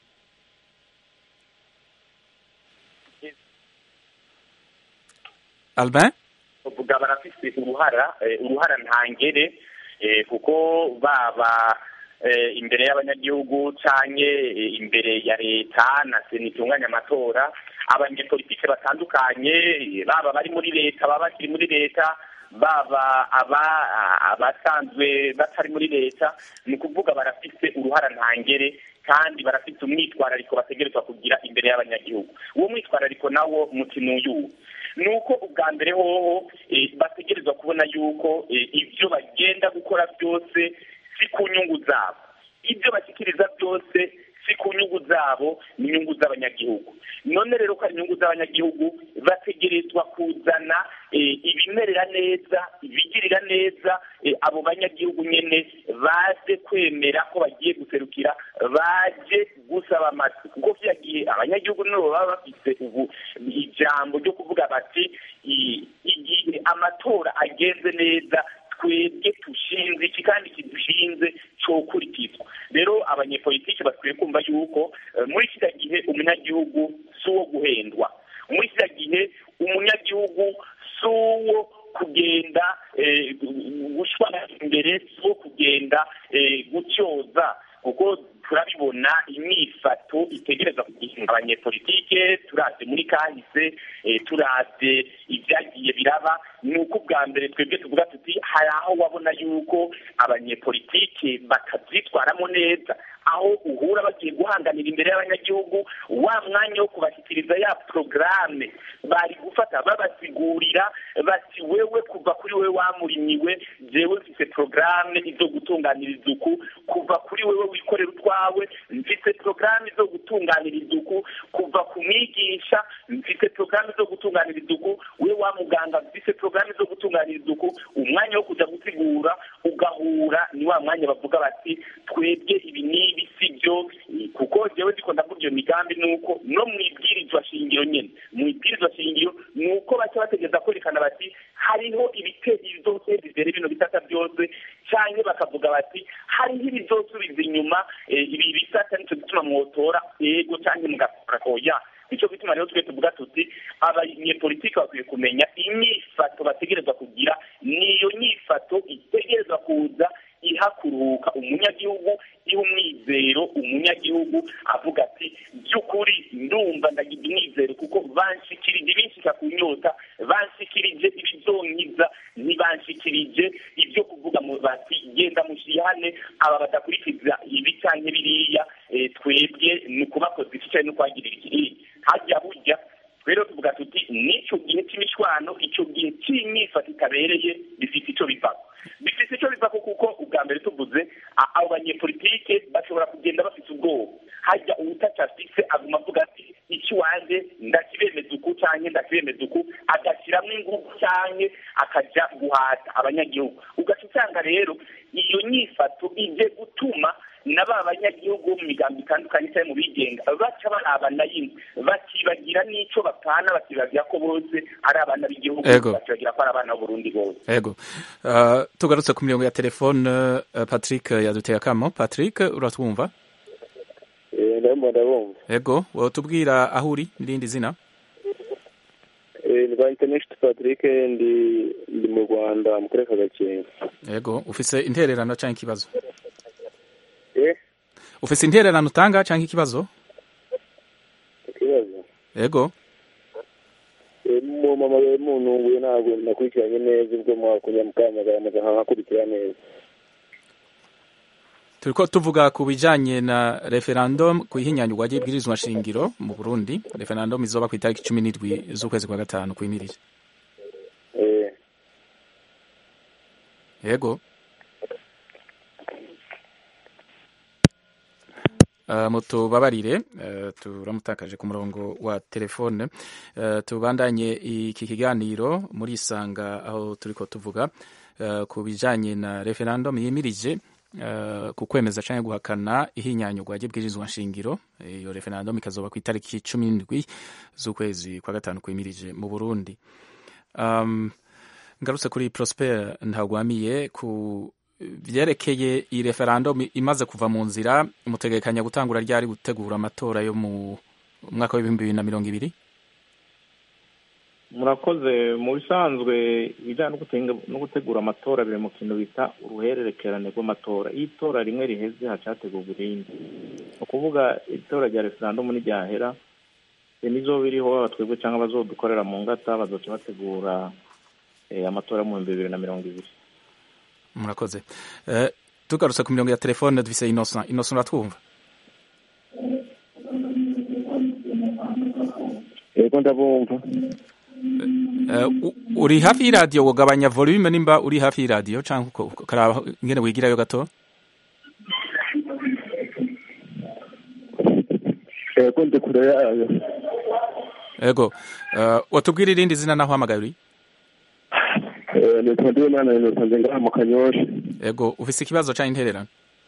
albin uvuga barafite uruhara uruhara ntangere kuko baba imbere y'abanyagihugu cyangwa imbere ya leta na sena itunganya amatora abanyepolitike batandukanye baba bari muri leta baba bakiri muri leta baba abasanzwe batari muri leta ni ukuvuga barafite uruhara ntangere kandi barafite umwitwarariko bategerezwa kugira imbere y'abanyagihugu uwo mwitwarariko nawo mukino uyu ni uko ubwa mbere hoho bategerezwa kubona yuko ibyo bagenda gukora byose si ku nyungu zabo ibyo bashyikiriza byose si ku nyungu zabo ni inyungu z'abanyagihugu none rero ko ari inyungu z'abanyagihugu bategerezwa kuzana ibimerera neza ibigirira neza abo banyagihugu nyine baje kwemera ko bagiye guserukira baje gusaba amata kuko byagiye abanyagihugu nibo baba bafite ubu ijambo ryo kuvuga bati igihe amatora agenze neza twebwe dushinze iki kandi kidushinze cyokurikizwa rero abanyepolitiki bakwiye kumva yuko muri kiriya gihe umunyagihugu si uwo guhendwa muri kiriya gihe umunyagihugu si uwo kugenda gushwana imbere si uwo kugenda gutyoza kuko turabibona imyifato itegereza kugira abanyepolitike turavye muri kahise turavye ibyagiye biraba ni uko ubwa mbere twebwe tuvuga tuti hari aho wabona yuko abanyepolitike batavyitwaramo neza aho uhura bagiye guhanganira imbere y'abanyagihugu wa mwanya wo kubashyikiriza ya porogaramu bari gufata babasigurira bati wewe kuva kuri wewe wamurimyiwe jewe mfise porogaramu izo gutunganiriza uku kuva kuri wewe wikorera utwawe mfise porogaramu zo gutunganiriza uku kuva ku mwigisha mfise porogaramu zo gutunganiriza uku we wa muganga mfise porogaramu zo gutunganiriza uku umwanya wo kuja gusigura ugahura ni wa mwanya bavuga bati twebwe ibi n'ibi si byo kuko jewe ndiko ndavuga iyo migambi ni uko no mu ibwirizwa shingiro nyene mu ibwirizwa shingiro ni uko baca bategeza kwerekana bati hariho ibiteri byose bibere bino bisata byose canke bakavuga bati hariho ibizosubiza inyuma ibi bisata nico gituma mwotora ego canke mugakora koya nico gituma rero twe tuvuga tuti abanyepolitiki bakwiye kumenya inyifato bategerezwa kugira niyo nyifato itegerezwa kuza iha kuruhuka umunyagihugu iha umwizero umunyagihugu avuga ati by'ukuri ndumva ndagira umwizero kuko banshikirije ibinshika ku nyota banshikirije ibizonkiza ntibanshikirije ibyo kuvuga bati genda mushihane aba badakurikiza ibi canke biriya twebwe ni ukubakoza iki cyane no kwagirira ikiriya hajya burya rero tuvuga tuti n'icyo gihe cy'imishwano icyo gihe cy'imyifato itabereye bifite icyo bivako bifite icyo bivako kuko ubwa mbere tuvuze abo banyepolitike bashobora kugenda bafite ubwoba hajya uwutacafise aguma avuga ati iki wanjye ndakibemeza uku canke ndakibemeza uku agashyiramo ingufu canke akaja guhata abanyagihugu ugaca usanga rero iyo nyifato ije gutuma na ba banyagihugu bo mu migambi itandukanye cyangwa mu bigenga baca barabana yimwe bakibagira n'ico bapana bakibagira ko bose ari abana b'igihugu Ego. bakibagira ko ari abana b'uburundi bose ego uh, tugarutse ku mirongo ya telefone uh, patrick yaduteye akamo patrick uratwumva ndabona ndabumva ego wotubwira aho uri n'irindi zina ni ba international patrick ndi ndi mu rwanda mu karere ka gakenke ego ufise intererano cyangwa ikibazo eh ufise intererano utanga cyangwa ikibazo ikibazo ego Eh, mu mama we muntunguye ntabwo nakurikiranye neza ubwo mwakunya mukamagara maze nkakurikira neza turiko tuvuga ku bijanye na referendum ku ihinyanyurwa ry'ibwirizwa shingiro mu burundi referendum izoba ku itariki cumi n'indwi z'ukwezi kwa gatanu kwimirije eh yego Uh, mutubabarire uh, turamutakaje ku murongo wa telefone uh, tubandanye iki kiganiro muri isanga aho turiko tuvuga uh, ku bijanye na referendum yimirije uh, ku kwemeza canke guhakana ihinyanyurwa ry'ibwirizwa nshingiro iyo referendum ikazoba ku itariki cumi n'indwi z'ukwezi kwa gatanu kwimirije mu Burundi um, ngarutse kuri Prosper ntagwamiye ku vyerekeye iyi referendum imaze kuva mu nzira mutegekanya gutangura ryari gutegura amatora yo mu mwaka w'ibihumbi bibiri na mirongo ibiri murakoze mu bisanzwe ibijyanye no gutenga- no gutegura amatora biri mu kintu bita uruhererekerane rw'amatora iyo itora rimwe riheze hacategurwa irindi ni ukuvuga itora rya referandumu n'iryahera nizo biriho twebwe cyangwa abazodukorera mu ngata bazoca bategura eh, amatora mu bihumbi bibiri na mirongo ibiri murakoze uh, tugarutse ku mirongo ya telefone dufise innocent innocent uratwumva yego ndabumva uh, u- uri hafi y'iradiyo wogabanya volume nimba uri hafi y'iradiyo canke uko- ukaraba ingene wigirayo gato yego ndi kure yayo ego uh, watubwira irindi zina naho hamagaye uri Eh, nitwa ndiwimana inosanze ngaha mu kanyosha ego ufise ikibazo canke intererano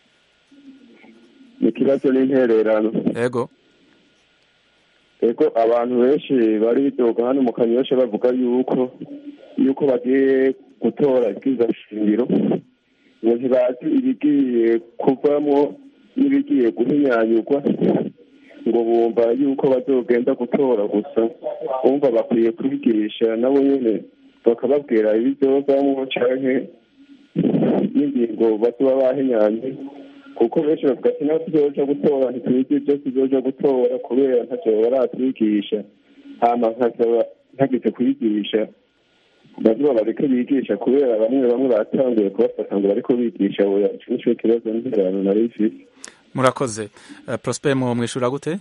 ni ikibazo n'intererano ego ego abantu benshi baridoga hano mu kanyosha bavuga yuko yuko bagiye gutora ibwiza shingiro ngo ntibazi ibigiye kuvamo n'ibigiye guhinyanyurwa ngo bumva yuko bazogenda gutora gusa bumva bakwiye kwigisha nabo nyene bakababwira ibizovamwo canke n'ingingo bazoba bahinyanye kuko benshi bavuga ati naho tuzoja gutora ntituzi ibyo tuzoja gutora kubera ntacyo baratwigisha hama nkasaba ntagize kwigisha bazuba bareke bigisha kubera bamwe bamwe batanguye kubafata ngo bariko bigisha oya ico nico kibazo nterano nari ifise murakoze uh, prosper mu mwishura gute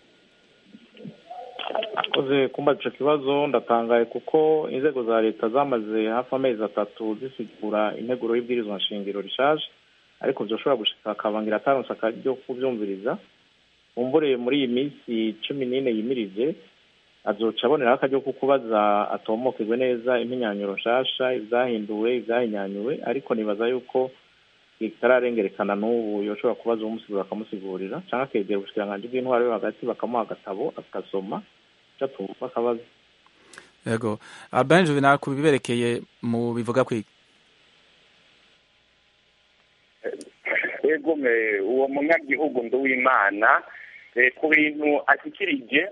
akoze kumbaza ico kibazo ndatangaye kuko inzego za leta zamaze hafi amezi atatu zisigura integuro y'ibwirizwa nshingiro rishaje ariko vyoshobora gushika akabangira ataronse akaryo kuvyumviriza umvure muri iyi minsi cumi n'ine yimirije azoca aboneraho akaryo ko kubaza atomokegwe neza impinyanyuro nshasha ivyahinduwe ivyahinyanyuwe ariko nibaza yuko bitararengerekana n'ubu yoshobora kubaza uwumusigurira bakamusigurira canke akegera ubushikiranganji bw'intwaro yo hagati bakamuha agatabo agasoma catumva akabazo ego albin juvenal ku biberekeye mu bivuga kwiki ego me uwo munyagihugu nduwimana eh, ku bintu ashikirije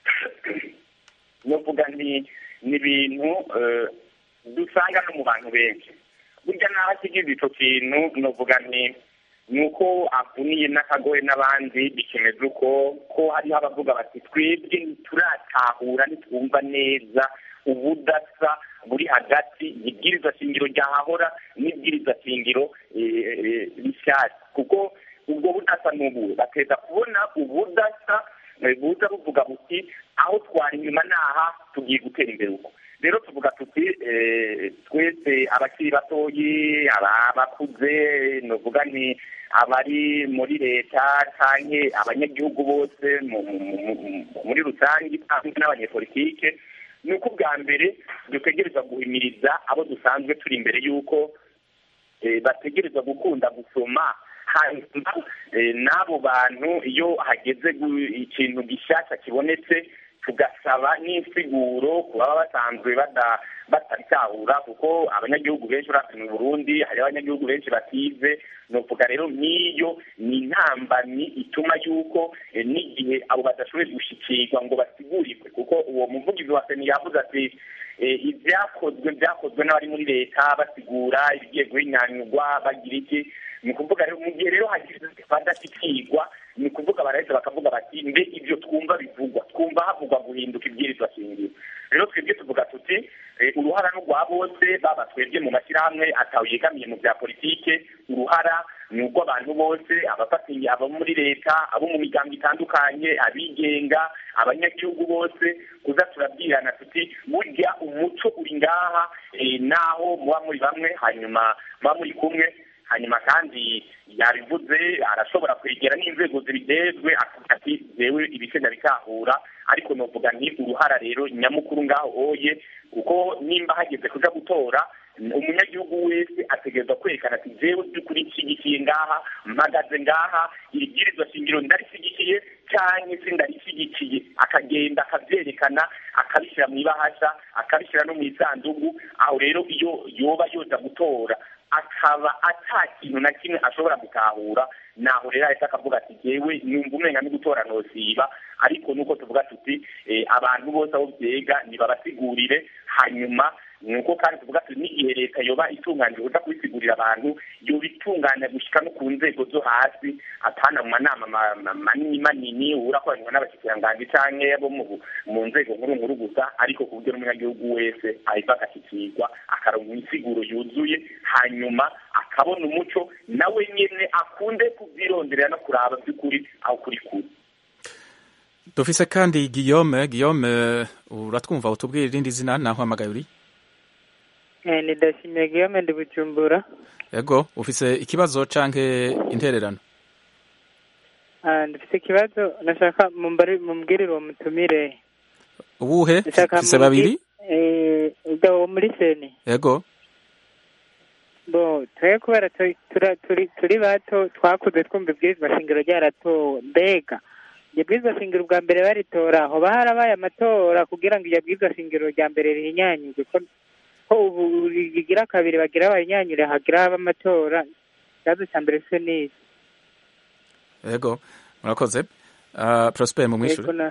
novuga nti ni ibintu eh, dusanga no mu bantu benshi burya naho ashikiriza ico kintu novuga nti ni uko avuniye n'akagoye n'abandi bikemeza uko ko hariho abavuga bati twebwe ntituratahura ntitwumva neza ubudasa buri hagati y'ibwiriza shingiro ryahahora n'ibwiriza shingiro eh, eh, rishyashya kuko ubwo budasa n'ubu bateza kubona ubudasa eh, buza buvuga buti aho twari inyuma n'aha tugiye gutera imbere uko rero tuvuga tuti eh, twese abakiri batoyi aba- abakuze novuga ni abari muri leta canke abanyagihugu bose mu- mu- mu- mu- muri rusange hamwe n'abanyepolitike ni uko ubwa mbere dutegerezwa guhimiriza abo dusanzwe turi imbere y'uko eh, bategerezwa gukunda gusoma hanyuma n'abo bantu iyo hageze ikintu gishyashya kibonetse tugasaba n'insiguro ku baba basanzwe batabitahura kuko abanyagihugu benshi urabye mu burundi hari abanyagihugu benshi batize ni ukuvuga rero nk'iyo ni intambamyi ituma yuko n'igihe abo badashoboye gushyikirwa ngo basigurirwe kuko uwo muvugizi wa seni yavuze ati ibyakozwe byakozwe n'abari muri leta basigura ibigiye guhinyanyurwa bagira iki ni ukuvuga rero mu gihe rero hagize badashyikirwa ni ukuvuga baraheza bakavuga bati mbe ibyo twumva bivugwa twumva havugwa guhinduka ibwirizwa shingiro rero twebwe tuvuga tuti uruhara n'urwa bose baba twebwe mu mashyirahamwe atawe yegamiye mu bya politike uruhara ni urw'abantu bose abafatiye abo muri leta abo mu miryango itandukanye abigenga abanyagihugu bose kuza turabwirana tuti burya umuco uri ngaha naho muba muri bamwe hanyuma muba muri kumwe hanyuma kandi yabivuze arashobora kwegera n'inzego zibidezwe akavuga ati zewe ibisenda bikahura ariko novuga ni uruhara rero nyamukuru ngaho oye kuko nimba hageze kuja gutora umunyagihugu wese ategerezwa kwerekana ati jewe by'ukuri nshyigikiye ngaha mpagaze ngaha iri bwirizwa shingiro ndarishyigikiye canke se ndarishyigikiye akagenda akavyerekana akabishyira mu ibahasha akabishyira no mu isandugu aho rero iyo yoba yoza gutora akaba ata kintu na kimwe ashobora gutahura naho rero ahita akavuga ati jewe numva umenga no gutora nosiba ariko nuko tuvuga tuti abantu bose aho vyega nibabasigurire hanyuma nuko kandi tuvuga tuti n'igihe leta yoba itunganije kuja kubisigurira abantu yoba itunganya gushika no ku nzego zo hasi atana mu manama manini manini urakoranywa n'abashikiranganji canke abo mu nzego nkuru nkuru gusa ariko ku buryo n'umunyagihugu wese ahita agashikirwa akaronka insiguro yuzuye hanyuma akabona umuco nawe nyene akunde kuvyironderera no kuraba vy'ukuri aho kuri kuri dufise kandi Guillaume Guillaume uratwumva utubwira irindi zina naho hamagaye uri ni Dashimye Guillaume ndi Bujumbura yego ufise ikibazo canke intererano ndifite ikibazo nashaka mumbwirire uwo mutumire uwuhe ufise babiri uwo muri seni yego bo twe kubera turi bato twakuze twumva ibwirizwa shingiro ryaratowe mbega iryo bwirizwa shingiro ubwa mbere baritora hoba harabaye amatora kugira ngo iryo bwirizwa shingiro rya mbere rihinyanyurwe ko ubu rigira kabiri bagira abahinyanyure hagira haba amatora ikibazo cya mbere se ni yego murakoze prosper mu mwishure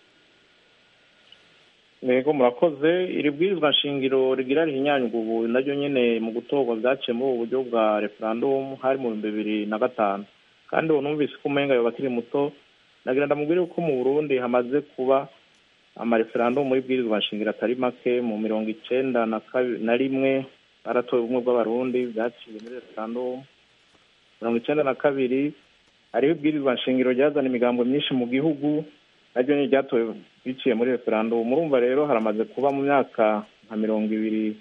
yego murakoze iri bwirizwa nshingiro rigira rihinyanyurwa ubu naryo nyene mu gutorwa byaciye muri ubu buryo bwa referendum hari mu bihumbi bibiri na gatanu kandi ubu numvise ko umenga yoba akiri muto nagira ndamubwire ko mu burundi hamaze kuba amareferandumu y'ibwirizwa nshingiro atari make mu mirongo icenda na rimwe baratoye ubumwe bw'abarundi byaciye muri referandumu mirongo icenda na kabiri hariho ibwirizwa nshingiro ryazana imigambo myinshi mu gihugu naryo ni ryatowe biciye muri referandumu murumva rero haramaze kuba mu myaka nka mirongo ibiri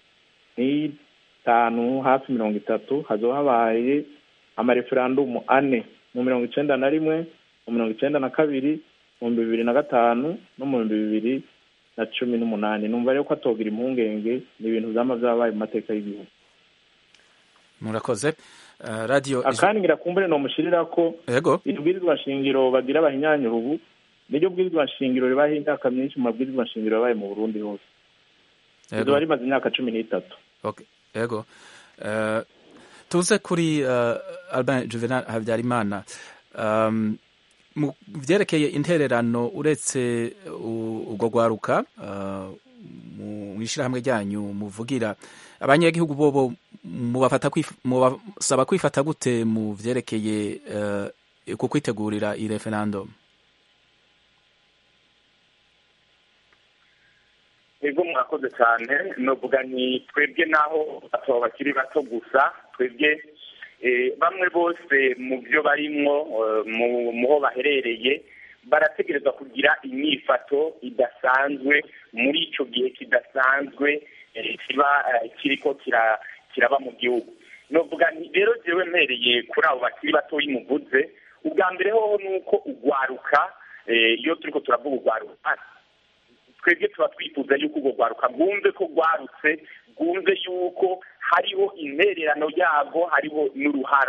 n'itanu hafi mirongo itatu hazoba habaye amareferandumu ane mu mirongo icenda na rimwe mu mirongo icenda na kabiri mu bihumbi bibiri na gatanu no mu bihumbi bibiri na cumi n'umunani numva rero ko atogira impungenge ni ibintu vyama vyabaye mu mateka y'igihugu murakoze uh, radio akandi ngira kumbure nomushirira ko yego ibwirizwa nshingiro bagira abahinyanyura ubu niryo bwirizwa nshingiro ribaho imyaka myinshi mu mabwirizwa nshingiro yabaye mu burundi hose rizoba rimaze imyaka cumi n'itatu okay. yego uh, tuze kuri uh, albin juvenal habyarimana um, mu byerekeye intererano uretse urwo rwaruka mu ishyirahamwe ryanyu muvugira abanyagihugu bobo mubafata mubasaba kwifata gute mu byerekeye ku kwitegurira iyi referendum ego murakoze cyane novuga ni twebwe naho bataba bakiri bato gusa twebwe bamwe bose mu byo barimwo mu ho baherereye barategereza kugira imyifato idasanzwe muri icyo gihe kidasanzwe kiba kiriko kiraba mu gihugu novuga rero jewe mpereye kuri abo bakiri batoyi muvuze ubwa mbere hoho ni uko ugwaruka iyo turiko turavuga ugwaruka twebwe tuba twifuza yuko urwo rwaruka rwumve ko rwarutse rwumve yuko hariho intererano yarwo hariho n'uruhara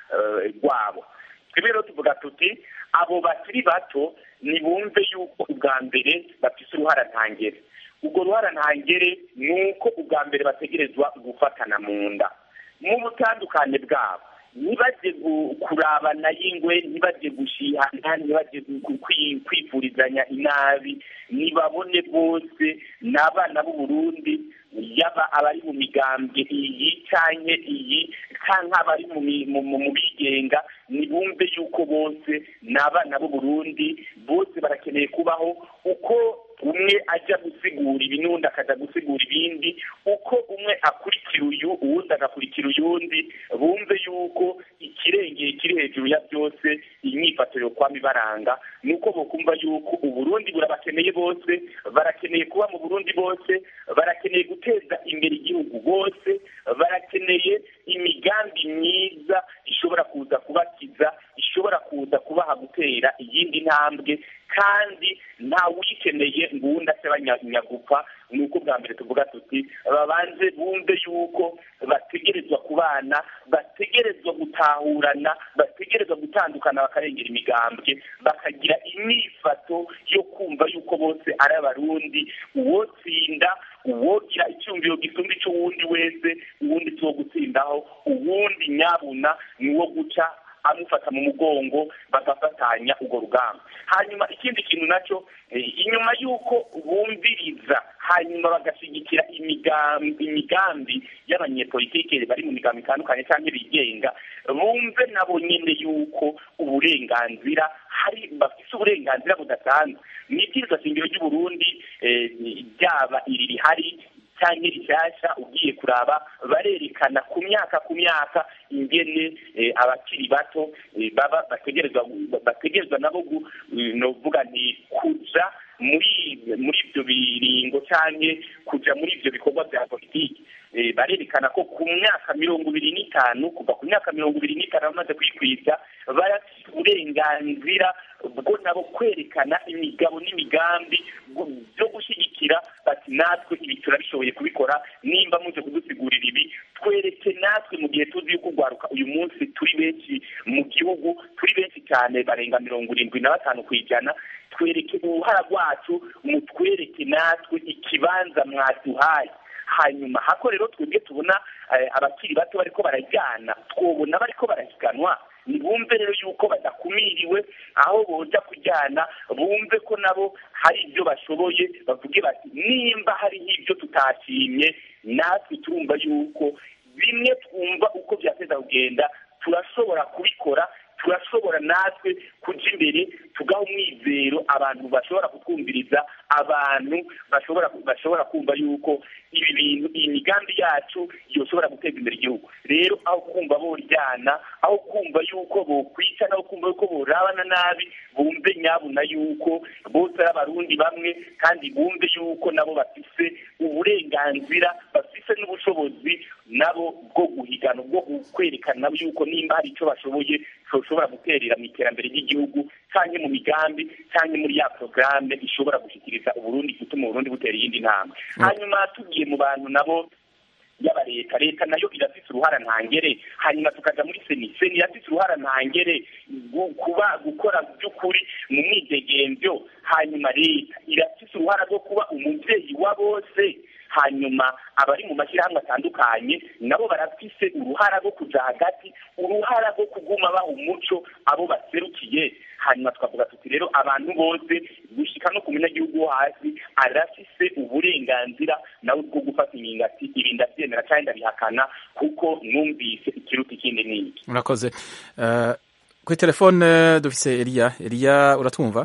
eh, rwabo twebwe rero tuvuga tuti abo bakiri bato nibumve yuko ubwa mbere bafise uruhara ntangere ubwo ruhara ntangere ni uko ubwa mbere bategerezwa gufatana mu nda mu butandukane bwabo ntibajye gu- kurabana y'ingwe ntibajye gushihana ntibajye gu- kwi- kwifurizanya inabi nibabone bose ni abana b'u Burundi yaba abari mu migambwe iyi canke iyi canke abari mu mi- mu- mu- mu bigenga nibumve yuko bose ni abana b'u Burundi bose barakeneye kubaho uko umwe ajya gusigura ibi n'undi akaja gusigura ibindi uko umwe akurikira uyu uwundi agakurikira uyundi bumve yuko ikirengeye kiri hejuru ya byose imyifato yo kwama ibaranga ni uko bokumva yuko uburundi burabakeneye bose barakeneye kuba mu burundi bose barakeneye guteza imbere igihugu bose barakeneye imigambi myiza ishobora kuza kubakiza ishobora kuza kubaha gutera iyindi ntambwe kandi nta wikeneye ngo uwundi ase banyagupfa ni uko bwa mbere tuvuga tuti babanze bumve yuko bategerezwa kubana bategerezwa gutahurana bategerezwa gutandukana bakarengera imigambwe bakagira imyifato yo kumva yuko bose ari abarundi uwotsinda uwogira icyumviro gisumba icy'uwundi wese uwundi si uwo gutsindaho uwundi nyabuna ni uwo guca amufata mu mugongo bagafatanya urwo rugamba hanyuma ikindi kintu nacyo eh, inyuma y'uko bumviriza hanyuma bagashyigikira imigambi imigambi y'abanyepolitike bari mu migambi itandukanye cyangwa bigenga bumve nabo nyine yuko uburenganzira hari bafite uburenganzira budasanzwe mu ibwirizwa shingiro ry'uburundi eh, ryaba iri rihari cyangwa rishyashya ugiye kuraba barerekana ku myaka ku myaka ingene eh, abakiri bato eh, baba bategerezwa bategerezwa nabo gu- eh, novuga nti kuja muri muri ibyo biringo cyangwa kuja muri ibyo bikorwa bya politiki Eh, barerekana ko ku myaka mirongo ibiri n'itanu kuva ku myaka mirongo ibiri n'itanu bamaze kwikwiza barafite uburenganzira bwo nabo kwerekana imigabo n'imigambi bwo- byo gushyigikira bati natwe ibi turabishoboye kubikora nimba muje kudusigurira ibi twereke natwe mu gihe tuzi yuko urwaruka uyu munsi turi benshi mu gihugu turi benshi cyane barenga mirongo irindwi na batanu ku ijana twereke uruhara rwacu mutwereke natwe ikibanza mwaduhaye hanyuma hako rero twebwe tubona eh, abakiri bato bariko barajyana twobona bariko barahiganwa nibumve rero yuko badakumiriwe aho boja kujyana bumve ko nabo hari ibyo bashoboye bavuge bati nimba hariho ibyo tutashimye natwe turumva yuko bimwe twumva uko byateza kugenda turashobora kubikora turashobora natwe kuja imbere tugaha umwizero abantu bashobora kutwumviriza abantu bashobora bashobora kumva yuko ibi bintu iyi migambi yacu yoshobora guteza imbere igihugu rero aho kumva boryana aho kumva yuko bokwica naho kumva yuko borabana nabi bumve nyabuna yuko bose ari abarundi bamwe kandi bumve yuko nabo bafise uburenganzira bafise n'ubushobozi nabo bwo guhigana bwo kwerekana nabo yuko nimba hari icyo bashoboye bashobora guterera mu iterambere ry'igihugu cyangwa mu migambi cyangwa muri ya porogaramu ishobora gushyikiriza uburundi gutuma uburundi butera iyindi ntambwe hanyuma tugiye mu bantu nabo yaba leta leta nayo irafise uruhara ntangere hanyuma tukaja muri seni seni irafise uruhara ntangere gu- kuba gukora by'ukuri mu mwidegemvyo hanyuma leta irafise uruhara rwo kuba umuvyeyi wa bose hanyuma abari mu mashyirahamwe atandukanye nabo barafise uruhara rwo kuja hagati uruhara rwo kuguma baha umuco abo baserukiye hanyuma twavuga tuti rero abantu bose gushika no ku munyagihugu wo hasi arafise uburenganzira nawe bwo gufata ingingo ati ibi ndabyemera cyangwa ndabihakana kuko numvise ikiruta ikindi n'iki murakoze Eh, kuri telefone dufise eliya eliya uratwumva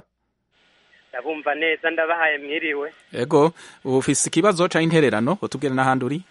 ndabumva neza ndabahaye mwiriwe ego ufise ikibazo canke intererano utubwire n'ahandi uri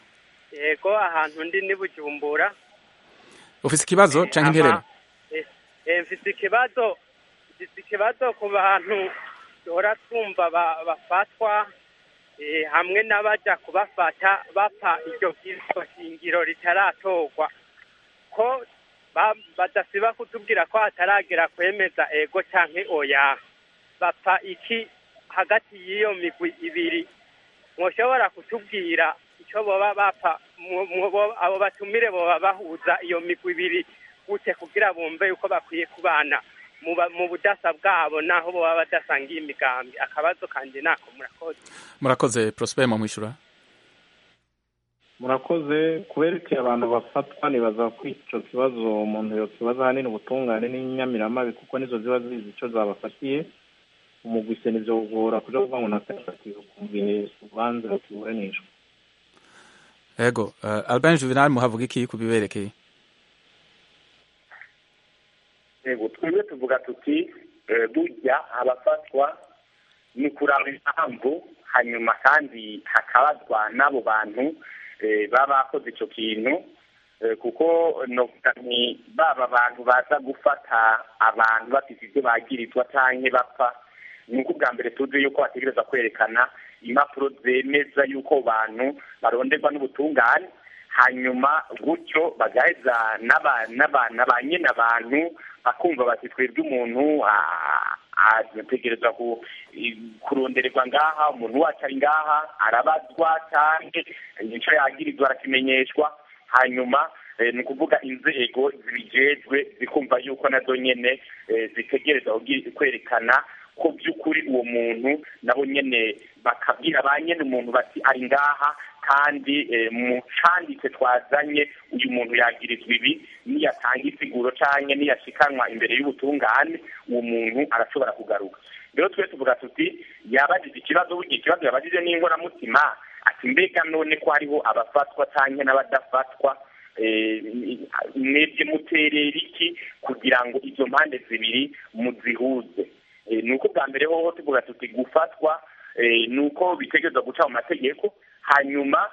yego ahantu ndi ni bujumbura ufise ikibazo canke intererano Eh, eh, mfise ikibazo mfise ikibazo ku bantu duhora twumva ba- bafatwa eh, hamwe n'abaja kubafata bapfa iryo bwirizwa shingiro ritaratorwa ko ba- badasiba kutubwira ko hataragera kwemeza ego canke oya bapfa iki hagati y'iyo migwi ibiri mwoshobora kutubwira icyo boba bapfa mwo- mwo- bo- abo batumire boba bahuza iyo migwi ibiri gute kugira bumve yuko bakwiye kubana mu ba- mu budasa bwabo naho baba badasangiye imigambi akabazo kanje nako murakoze murakoze prosper mu mwishyura murakoze kuberekeye abantu bafatwa nibaza ko icyo kibazo umuntu yokibaza ahanini ubutungane n'inyamiramabi kuko nizo ziba zizi icyo zabafatiye umugwise nivyo kugora kuja kuvuga ngo nakafatiwe kumviye urubanza rukiburanishwa ego uh, albin juvenal muhavuga iki ku biberekeye yego twebwe tuvuga tuti eh, burya abafatwa ni kuraba impamvu hanyuma kandi hakabazwa n'abo bantu eh, baba bakoze icyo kintu eh, kuko novuga nti baba abantu baza gufata abantu bafite ibyo bagirizwa canke bapfa ni uko ubwa mbere tuzi yuko bategereza kwerekana impapuro zemeza yuko bantu baronderwa n'ubutungane hanyuma gutyo bagaheza n'aba- n'aba- na ba nyine abantu bakumva bati twebwe umuntu ah, ategerezwa ku- i- kurondererwa ngaha umuntu wacu ari ngaha arabazwa cyane nicyo yagirizwa arakimenyeshwa hanyuma eh, ni ukuvuga inzego zibijejwe zikumva yuko nazo nyene eh, zitegereza kugi- kwerekana ko by'ukuri uwo muntu nabo nyene bakabwira ba nyene umuntu bati ari ngaha kandi eh, mu canditse twazanye uyu muntu yagirizwa ibi niyatanga isiguro canke niyashikanwa imbere y'ubutungane uwo muntu arashobora kugaruka rero twe tuvuga tuti yabajije ikibazo burya ikibazo yabajije n'inkoramutima ati mbega none ko hariho abafatwa canke n'abadafatwa eh, mwebwe muterera iki kugira ngo izo mpande zibiri muzihuze Eh, ni uko bwa mbere hoho tuvuga tuti gufatwa eh, ni uko bitegerezwa guca mu mategeko hanyuma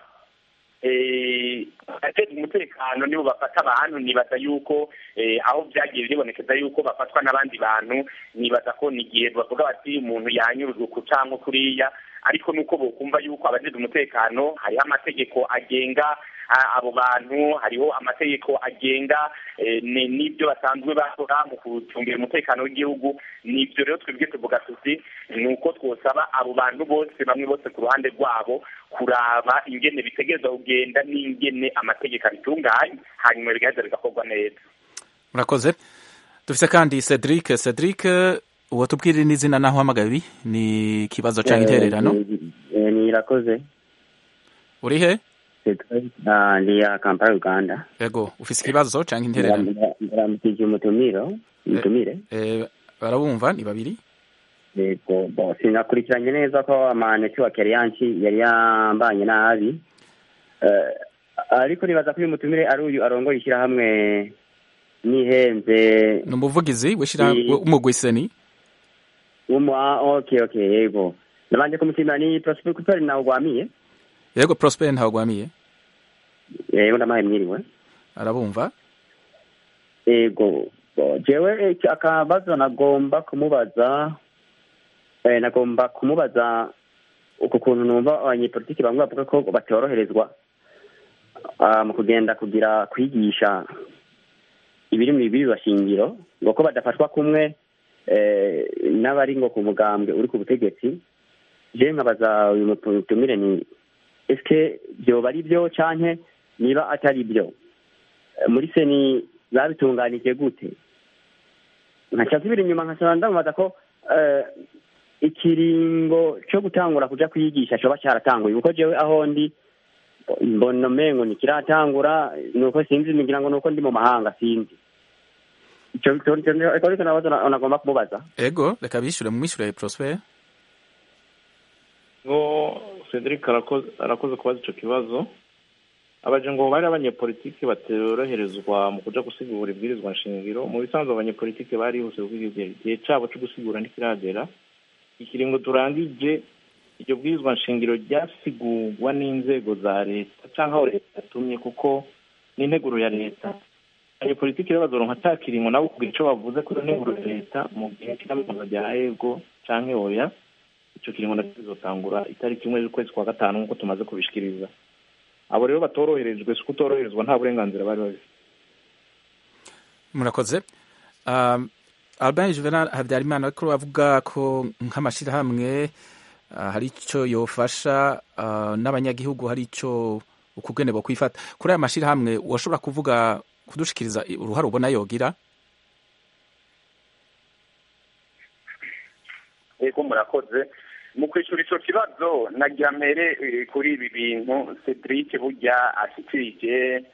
eh, abateza umutekano nibo bafata abantu nibaza yuko eh, aho byagiye bibonekeza yuko bafatwa n'abandi bantu nibaza ko ni igihe bavuga bati umuntu yanyurujwe ku canke kuriya ariko nuko bokumva yuko abajejwe umutekano hariho amategeko agenga a- abo bantu hariho amategeko agenga eh, ni- n'ibyo basanzwe bakora mu gucungira umutekano w'igihugu nibyo rero twebwe tuvuga tuti ni uko twosaba abo bantu bose bamwe bose ku ruhande rwabo kuraba ingene bitegereza kugenda n'ingene amategeko abitunganye hanyuma bigaheza bigakorwa neza murakoze dufise kandi cedric cedric uwo tubwirire n'izina naho uhamagaye ni ikibazo canke intererano Eh, nirakoze uri he Ah, ndi ya kampala uganda ego ufise ikibazo canke intererano ndaramukije umutumiro umutumire Eh, barabumva ni babiri yego bo sinakurikiranye neza ko amanetiwake yari yanci yari yambanye nabi Eh, ariko nibaza ko uyu mutumire ari uyu arongoye ishyirahamwe nihenze ni umuvugizi w'ishira Ni- w'umugwiseni umu ah, okay okay yego nabanje kumushimira ni prosper kutari nawe ugwamiye yego prosper ntawugwamiye yego ndamaye mwiriwe arabumva yego bo, jewe iki- akabazo nagomba kumubaza eh, nagomba kumubaza uku kuntu numva abanyepolitiki bamwe bavuga ko batoroherezwa ah, mu kugenda kugira kwigisha ibiri mu bibiri bashingiro ngo ko badafatwa kumwe eh, n'abari ngo ku mugambwe uri ku butegetsi je nkabaza uyu mutumire ni eske vyoba ari byo canke niba atari byo Eh, muri seni babitunganije gute nkaca nsubira inyuma nkasaba ndamubaza ko eh, ikiringo co gutangura kuja kwigisha coba caratanguye kuko jewe aho ndi mbona umengo ntikiratangura nuko sinzi ngira ngo nuko ndi mu mahanga sinzi ico ico- ico- ico ariko nabazo na- nagomba kumubaza ego reka bishure mumwishure prosper ngo cedric arakoze arakoze kubaza icyo kibazo abaje ngo bari abanyepolitiki batoroherezwa mu kuja gusigura ibwirizwa nshingiro mu bisanzwe abanyepolitiki barihuse kuko igihe igihe cabo co gusigura ntikiragera ikiringo turangije iryo bwirizwa nshingiro ryasigurwa n'inzego za leta canke aho leta yatumye kuko n'integuro ya leta abanyepolitiki rero bazoronka ca kiringo nabo kugira ico bavuze kuri iyo nteguro ya leta mu gihe c'iyamamaza rya ego canke oya ico kiringo nacyo kizotangura itariki imwe z'ukwezi kwa gatanu nk'uko tumaze kubishikiriza abo rero batoroherejwe si kutoroherezwa nta burenganzira bari bafite murakoze um, albin juvenal habyarimana ariko bavuga ko nk'amashirahamwe uh, hari ico yofasha uh, n'abanyagihugu hari ico ukugene bo kwifata kuri aya mashirahamwe washobora kuvuga kudushikiriza uruhare ubona yogira ego murakoze mu kwishyura icyo kibazo nagira mbere kuri ibi bintu cedric burya ashyikirije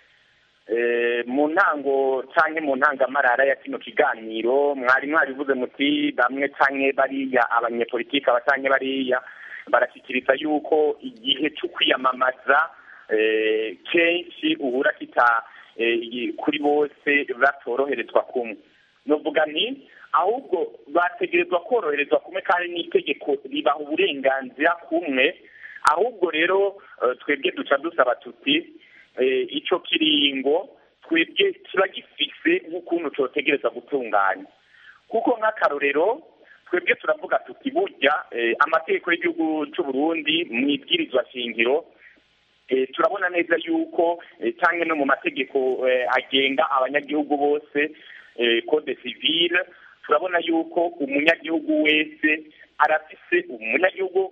mu ntango cyangwa mu ntangamarara ya kino kiganiro mwari mwarivuze muti bamwe cyangwa bariya abanyepolitiki aba cyangwa bariya barashyikiriza yuko igihe cyo kwiyamamaza kenshi uhura kita kuri bose batoroherezwa kumwe nuvuga ni ahubwo bategerezwa koroherezwa kumwe kandi n'itegeko ribaha uburenganzira kumwe ahubwo rero twebwe duca dusaba tuti icyo kiringo twebwe kiba gifise nk'ukuntu cyotegereza gutunganya kuko nk'akarorero twebwe turavuga tuti burya amategeko y'igihugu cy'u Burundi mu ibwirizwa shingiro turabona neza yuko cyangwa no mu mategeko agenga abanyagihugu bose code civile turabona yuko umunyagihugu wese arafise umunyagihugu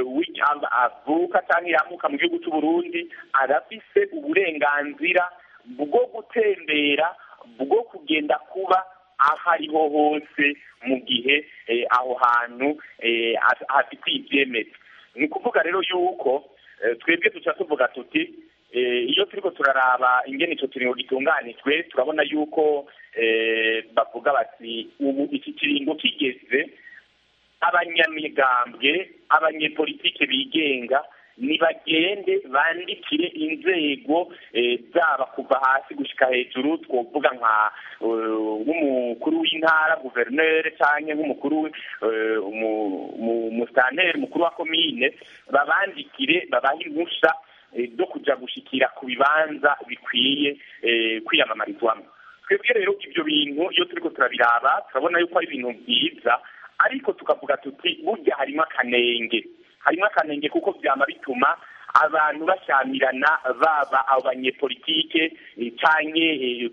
avuka cyangwa yamuka mu gihugu cy'u Burundi arafise uburenganzira bwo gutembera bwo kugenda kuba aho ariho hose mu gihe aho hantu hafite ibyemeza ni ukuvuga rero yuko twebwe duca tuvuga tuti iyo turiko turaraba ingene ico kiringo gitunganijwe turabona yuko bavuga bati ubu iki kiringo kigeze abanyamigambwe abanyepolitike bigenga nibagende bandikire inzego zaba kuva hasi gushika hejuru twovuga nka nk'umukuru w'intara guverineri cyangwa nk'umukuru umusitanteri mukuru wa komine babandikire babahe impusha zo kuja gushikira ku bibanza bikwiye kwiyamamarizwamo twebwe rero ibyo bintu iyo turiko turabiraba turabona yuko ari ibintu byiza ariko tukavuga tuti burya harimo akanenge harimo akanenge kuko byama bituma abantu bashyamirana baba abanyepolitike canke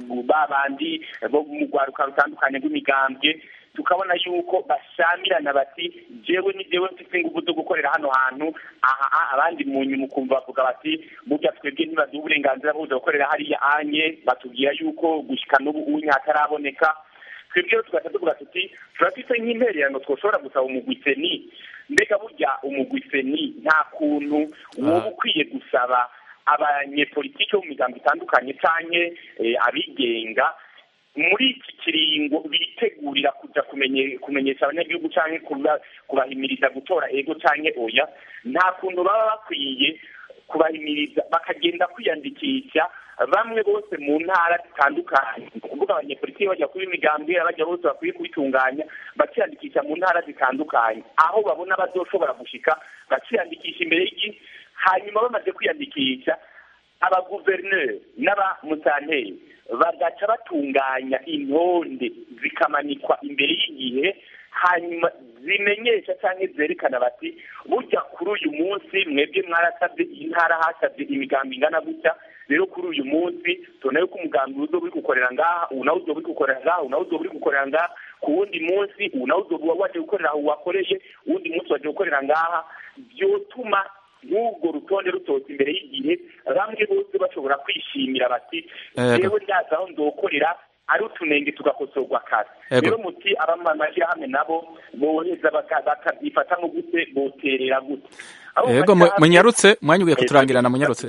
babandi bo mu rwaruka rutandukanye rw'imigambwe tukabona yuko bashamirana bati jewe ni jewe mfite ingufu zo gukorera hano hantu aha abandi mu nyuma ukumva bavuga bati burya twebwe ntibaduha uburenganzira bwo kuza gukorera hariya anye batubwira yuko gushika n'ubu unye hataraboneka twebwe rero tugahita tuvuga tuti turafite nk'impererano twoshobora gusaba umugwiseni mbega burya umugwiseni nta kuntu woba ukwiye gusaba abanyepolitike bo mu migambo itandukanye canke abigenga muri iki kiringo bitegurira kuja kumenyesha abanyagihugu canke kubahimiriza gutora ego canke oya nta kuntu baba bakwiye kubahimiriza bakagenda kwiyandikisha bamwe bose mu ntara zitandukanye ni ukuvuga abanyepolitiki bajya kuba imigambwe bajya bose bakwiye kubitunganya bakiyandikisha mu ntara zitandukanye aho babona bazoshobora gushika bakiyandikisha imbere y'igihe hanyuma bamaze kwiyandikisha abaguverineri n'abamusanteri bagaca batunganya intonde zikamanikwa imbere y'igihe hanyuma zimenyesha cyangwa zerekana bati burya kuri uyu munsi mwebwe mwarasabye intara hasabye imigambi ingana gutya rero kuri uyu munsi tubona yuko umugambi uzo uri gukorera ngaha ubu nawe uzoba uri gukorera ngaha ubu nawe uzoba uri gukorera ngaha ku wundi munsi ubu nawe uzoba waje gukorera aho wakoreye uwundi munsi waje gukorera ngaha byotuma n'ubwo rutonde rutotse imbere y'igihe bamwe bose bashobora kwishimira bati yewe ndaza aho ndokorera ari utunenge tugakosorwa kare rero muti abamashyirahamwe nabo boheza bakabyifata mu gute boterera gute yego munyarutse mwanya ugiye kuturangirana munyarutse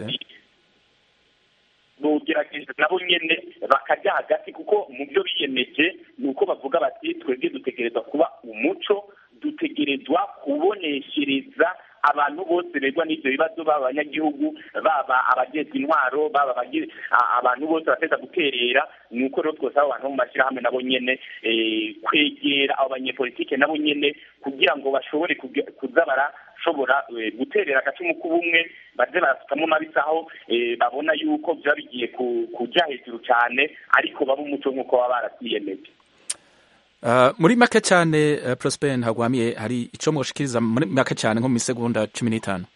bogerageje nabo nyene bakajya hagati kuko mu byo biyemeje ni uko bavuga bati twebwe dutegerezwa kuba umuco dutegerezwa kuboneshereza abantu bose begwa n'ibyo bibazo baba abanyagihugu baba abagezwa intwaro baba abantu bose bateza guterera ni uko rero twose abo bantu mu mashyirahamwe nabo nyene kwegera abo banyepolitike nabo nyene kugira ngo bashobore kuza barashobora guterera agacumu k'ubumwe baze barasukamo mabisaho babona yuko byaba bigiye kujya hejuru cyane ariko baba umuco nk'uko baba baratiyemeje muri make cyane Prosper ntagwamiye hari icyo mushikiriza muri make cyane nko mu isegonda cumi n'itanu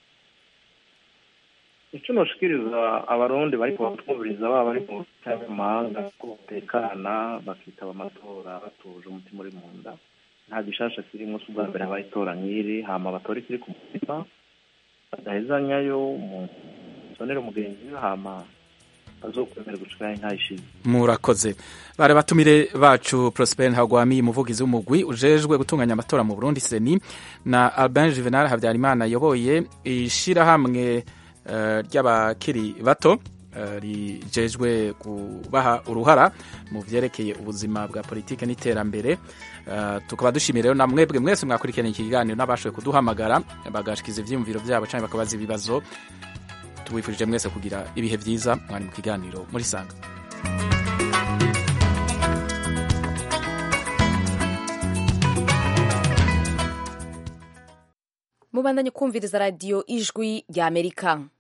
icyo noshikiriza abarundi bari kubatwumviriza baba bari mu mahanga ko batekana bakitaba amatora batuje umutima uri mu nda nta gishasha kirimo si ubwa mbere habaye itora nk'iri hama batora ikiri ku mutima badahezanyayo umuntu sonera umugenzi we hama bazokwemera gushikaho inka ishize murakoze bari batumire bacu Prosper Ntagwami umuvugizi w'umugwi ujejwe gutunganya amatora mu Burundi seni na Albin Juvenal Habyarimana yoboye ishirahamwe uh, ry'abakiri bato uh, rijejwe kubaha uruhara mu vyerekeye ubuzima bwa politike n'iterambere uh, tukaba dushimira rero na mwebwe mwese mwakurikirana iki kiganiro n'abashoboye kuduhamagara bagashikiza ivyiyumviro vyabo canke bakabaza ibibazo tubifurije mwese kugira ibihe vyiza mwari mu kiganiro muri sanga mubandanye kumviriza radiyo ijwi ry'amerika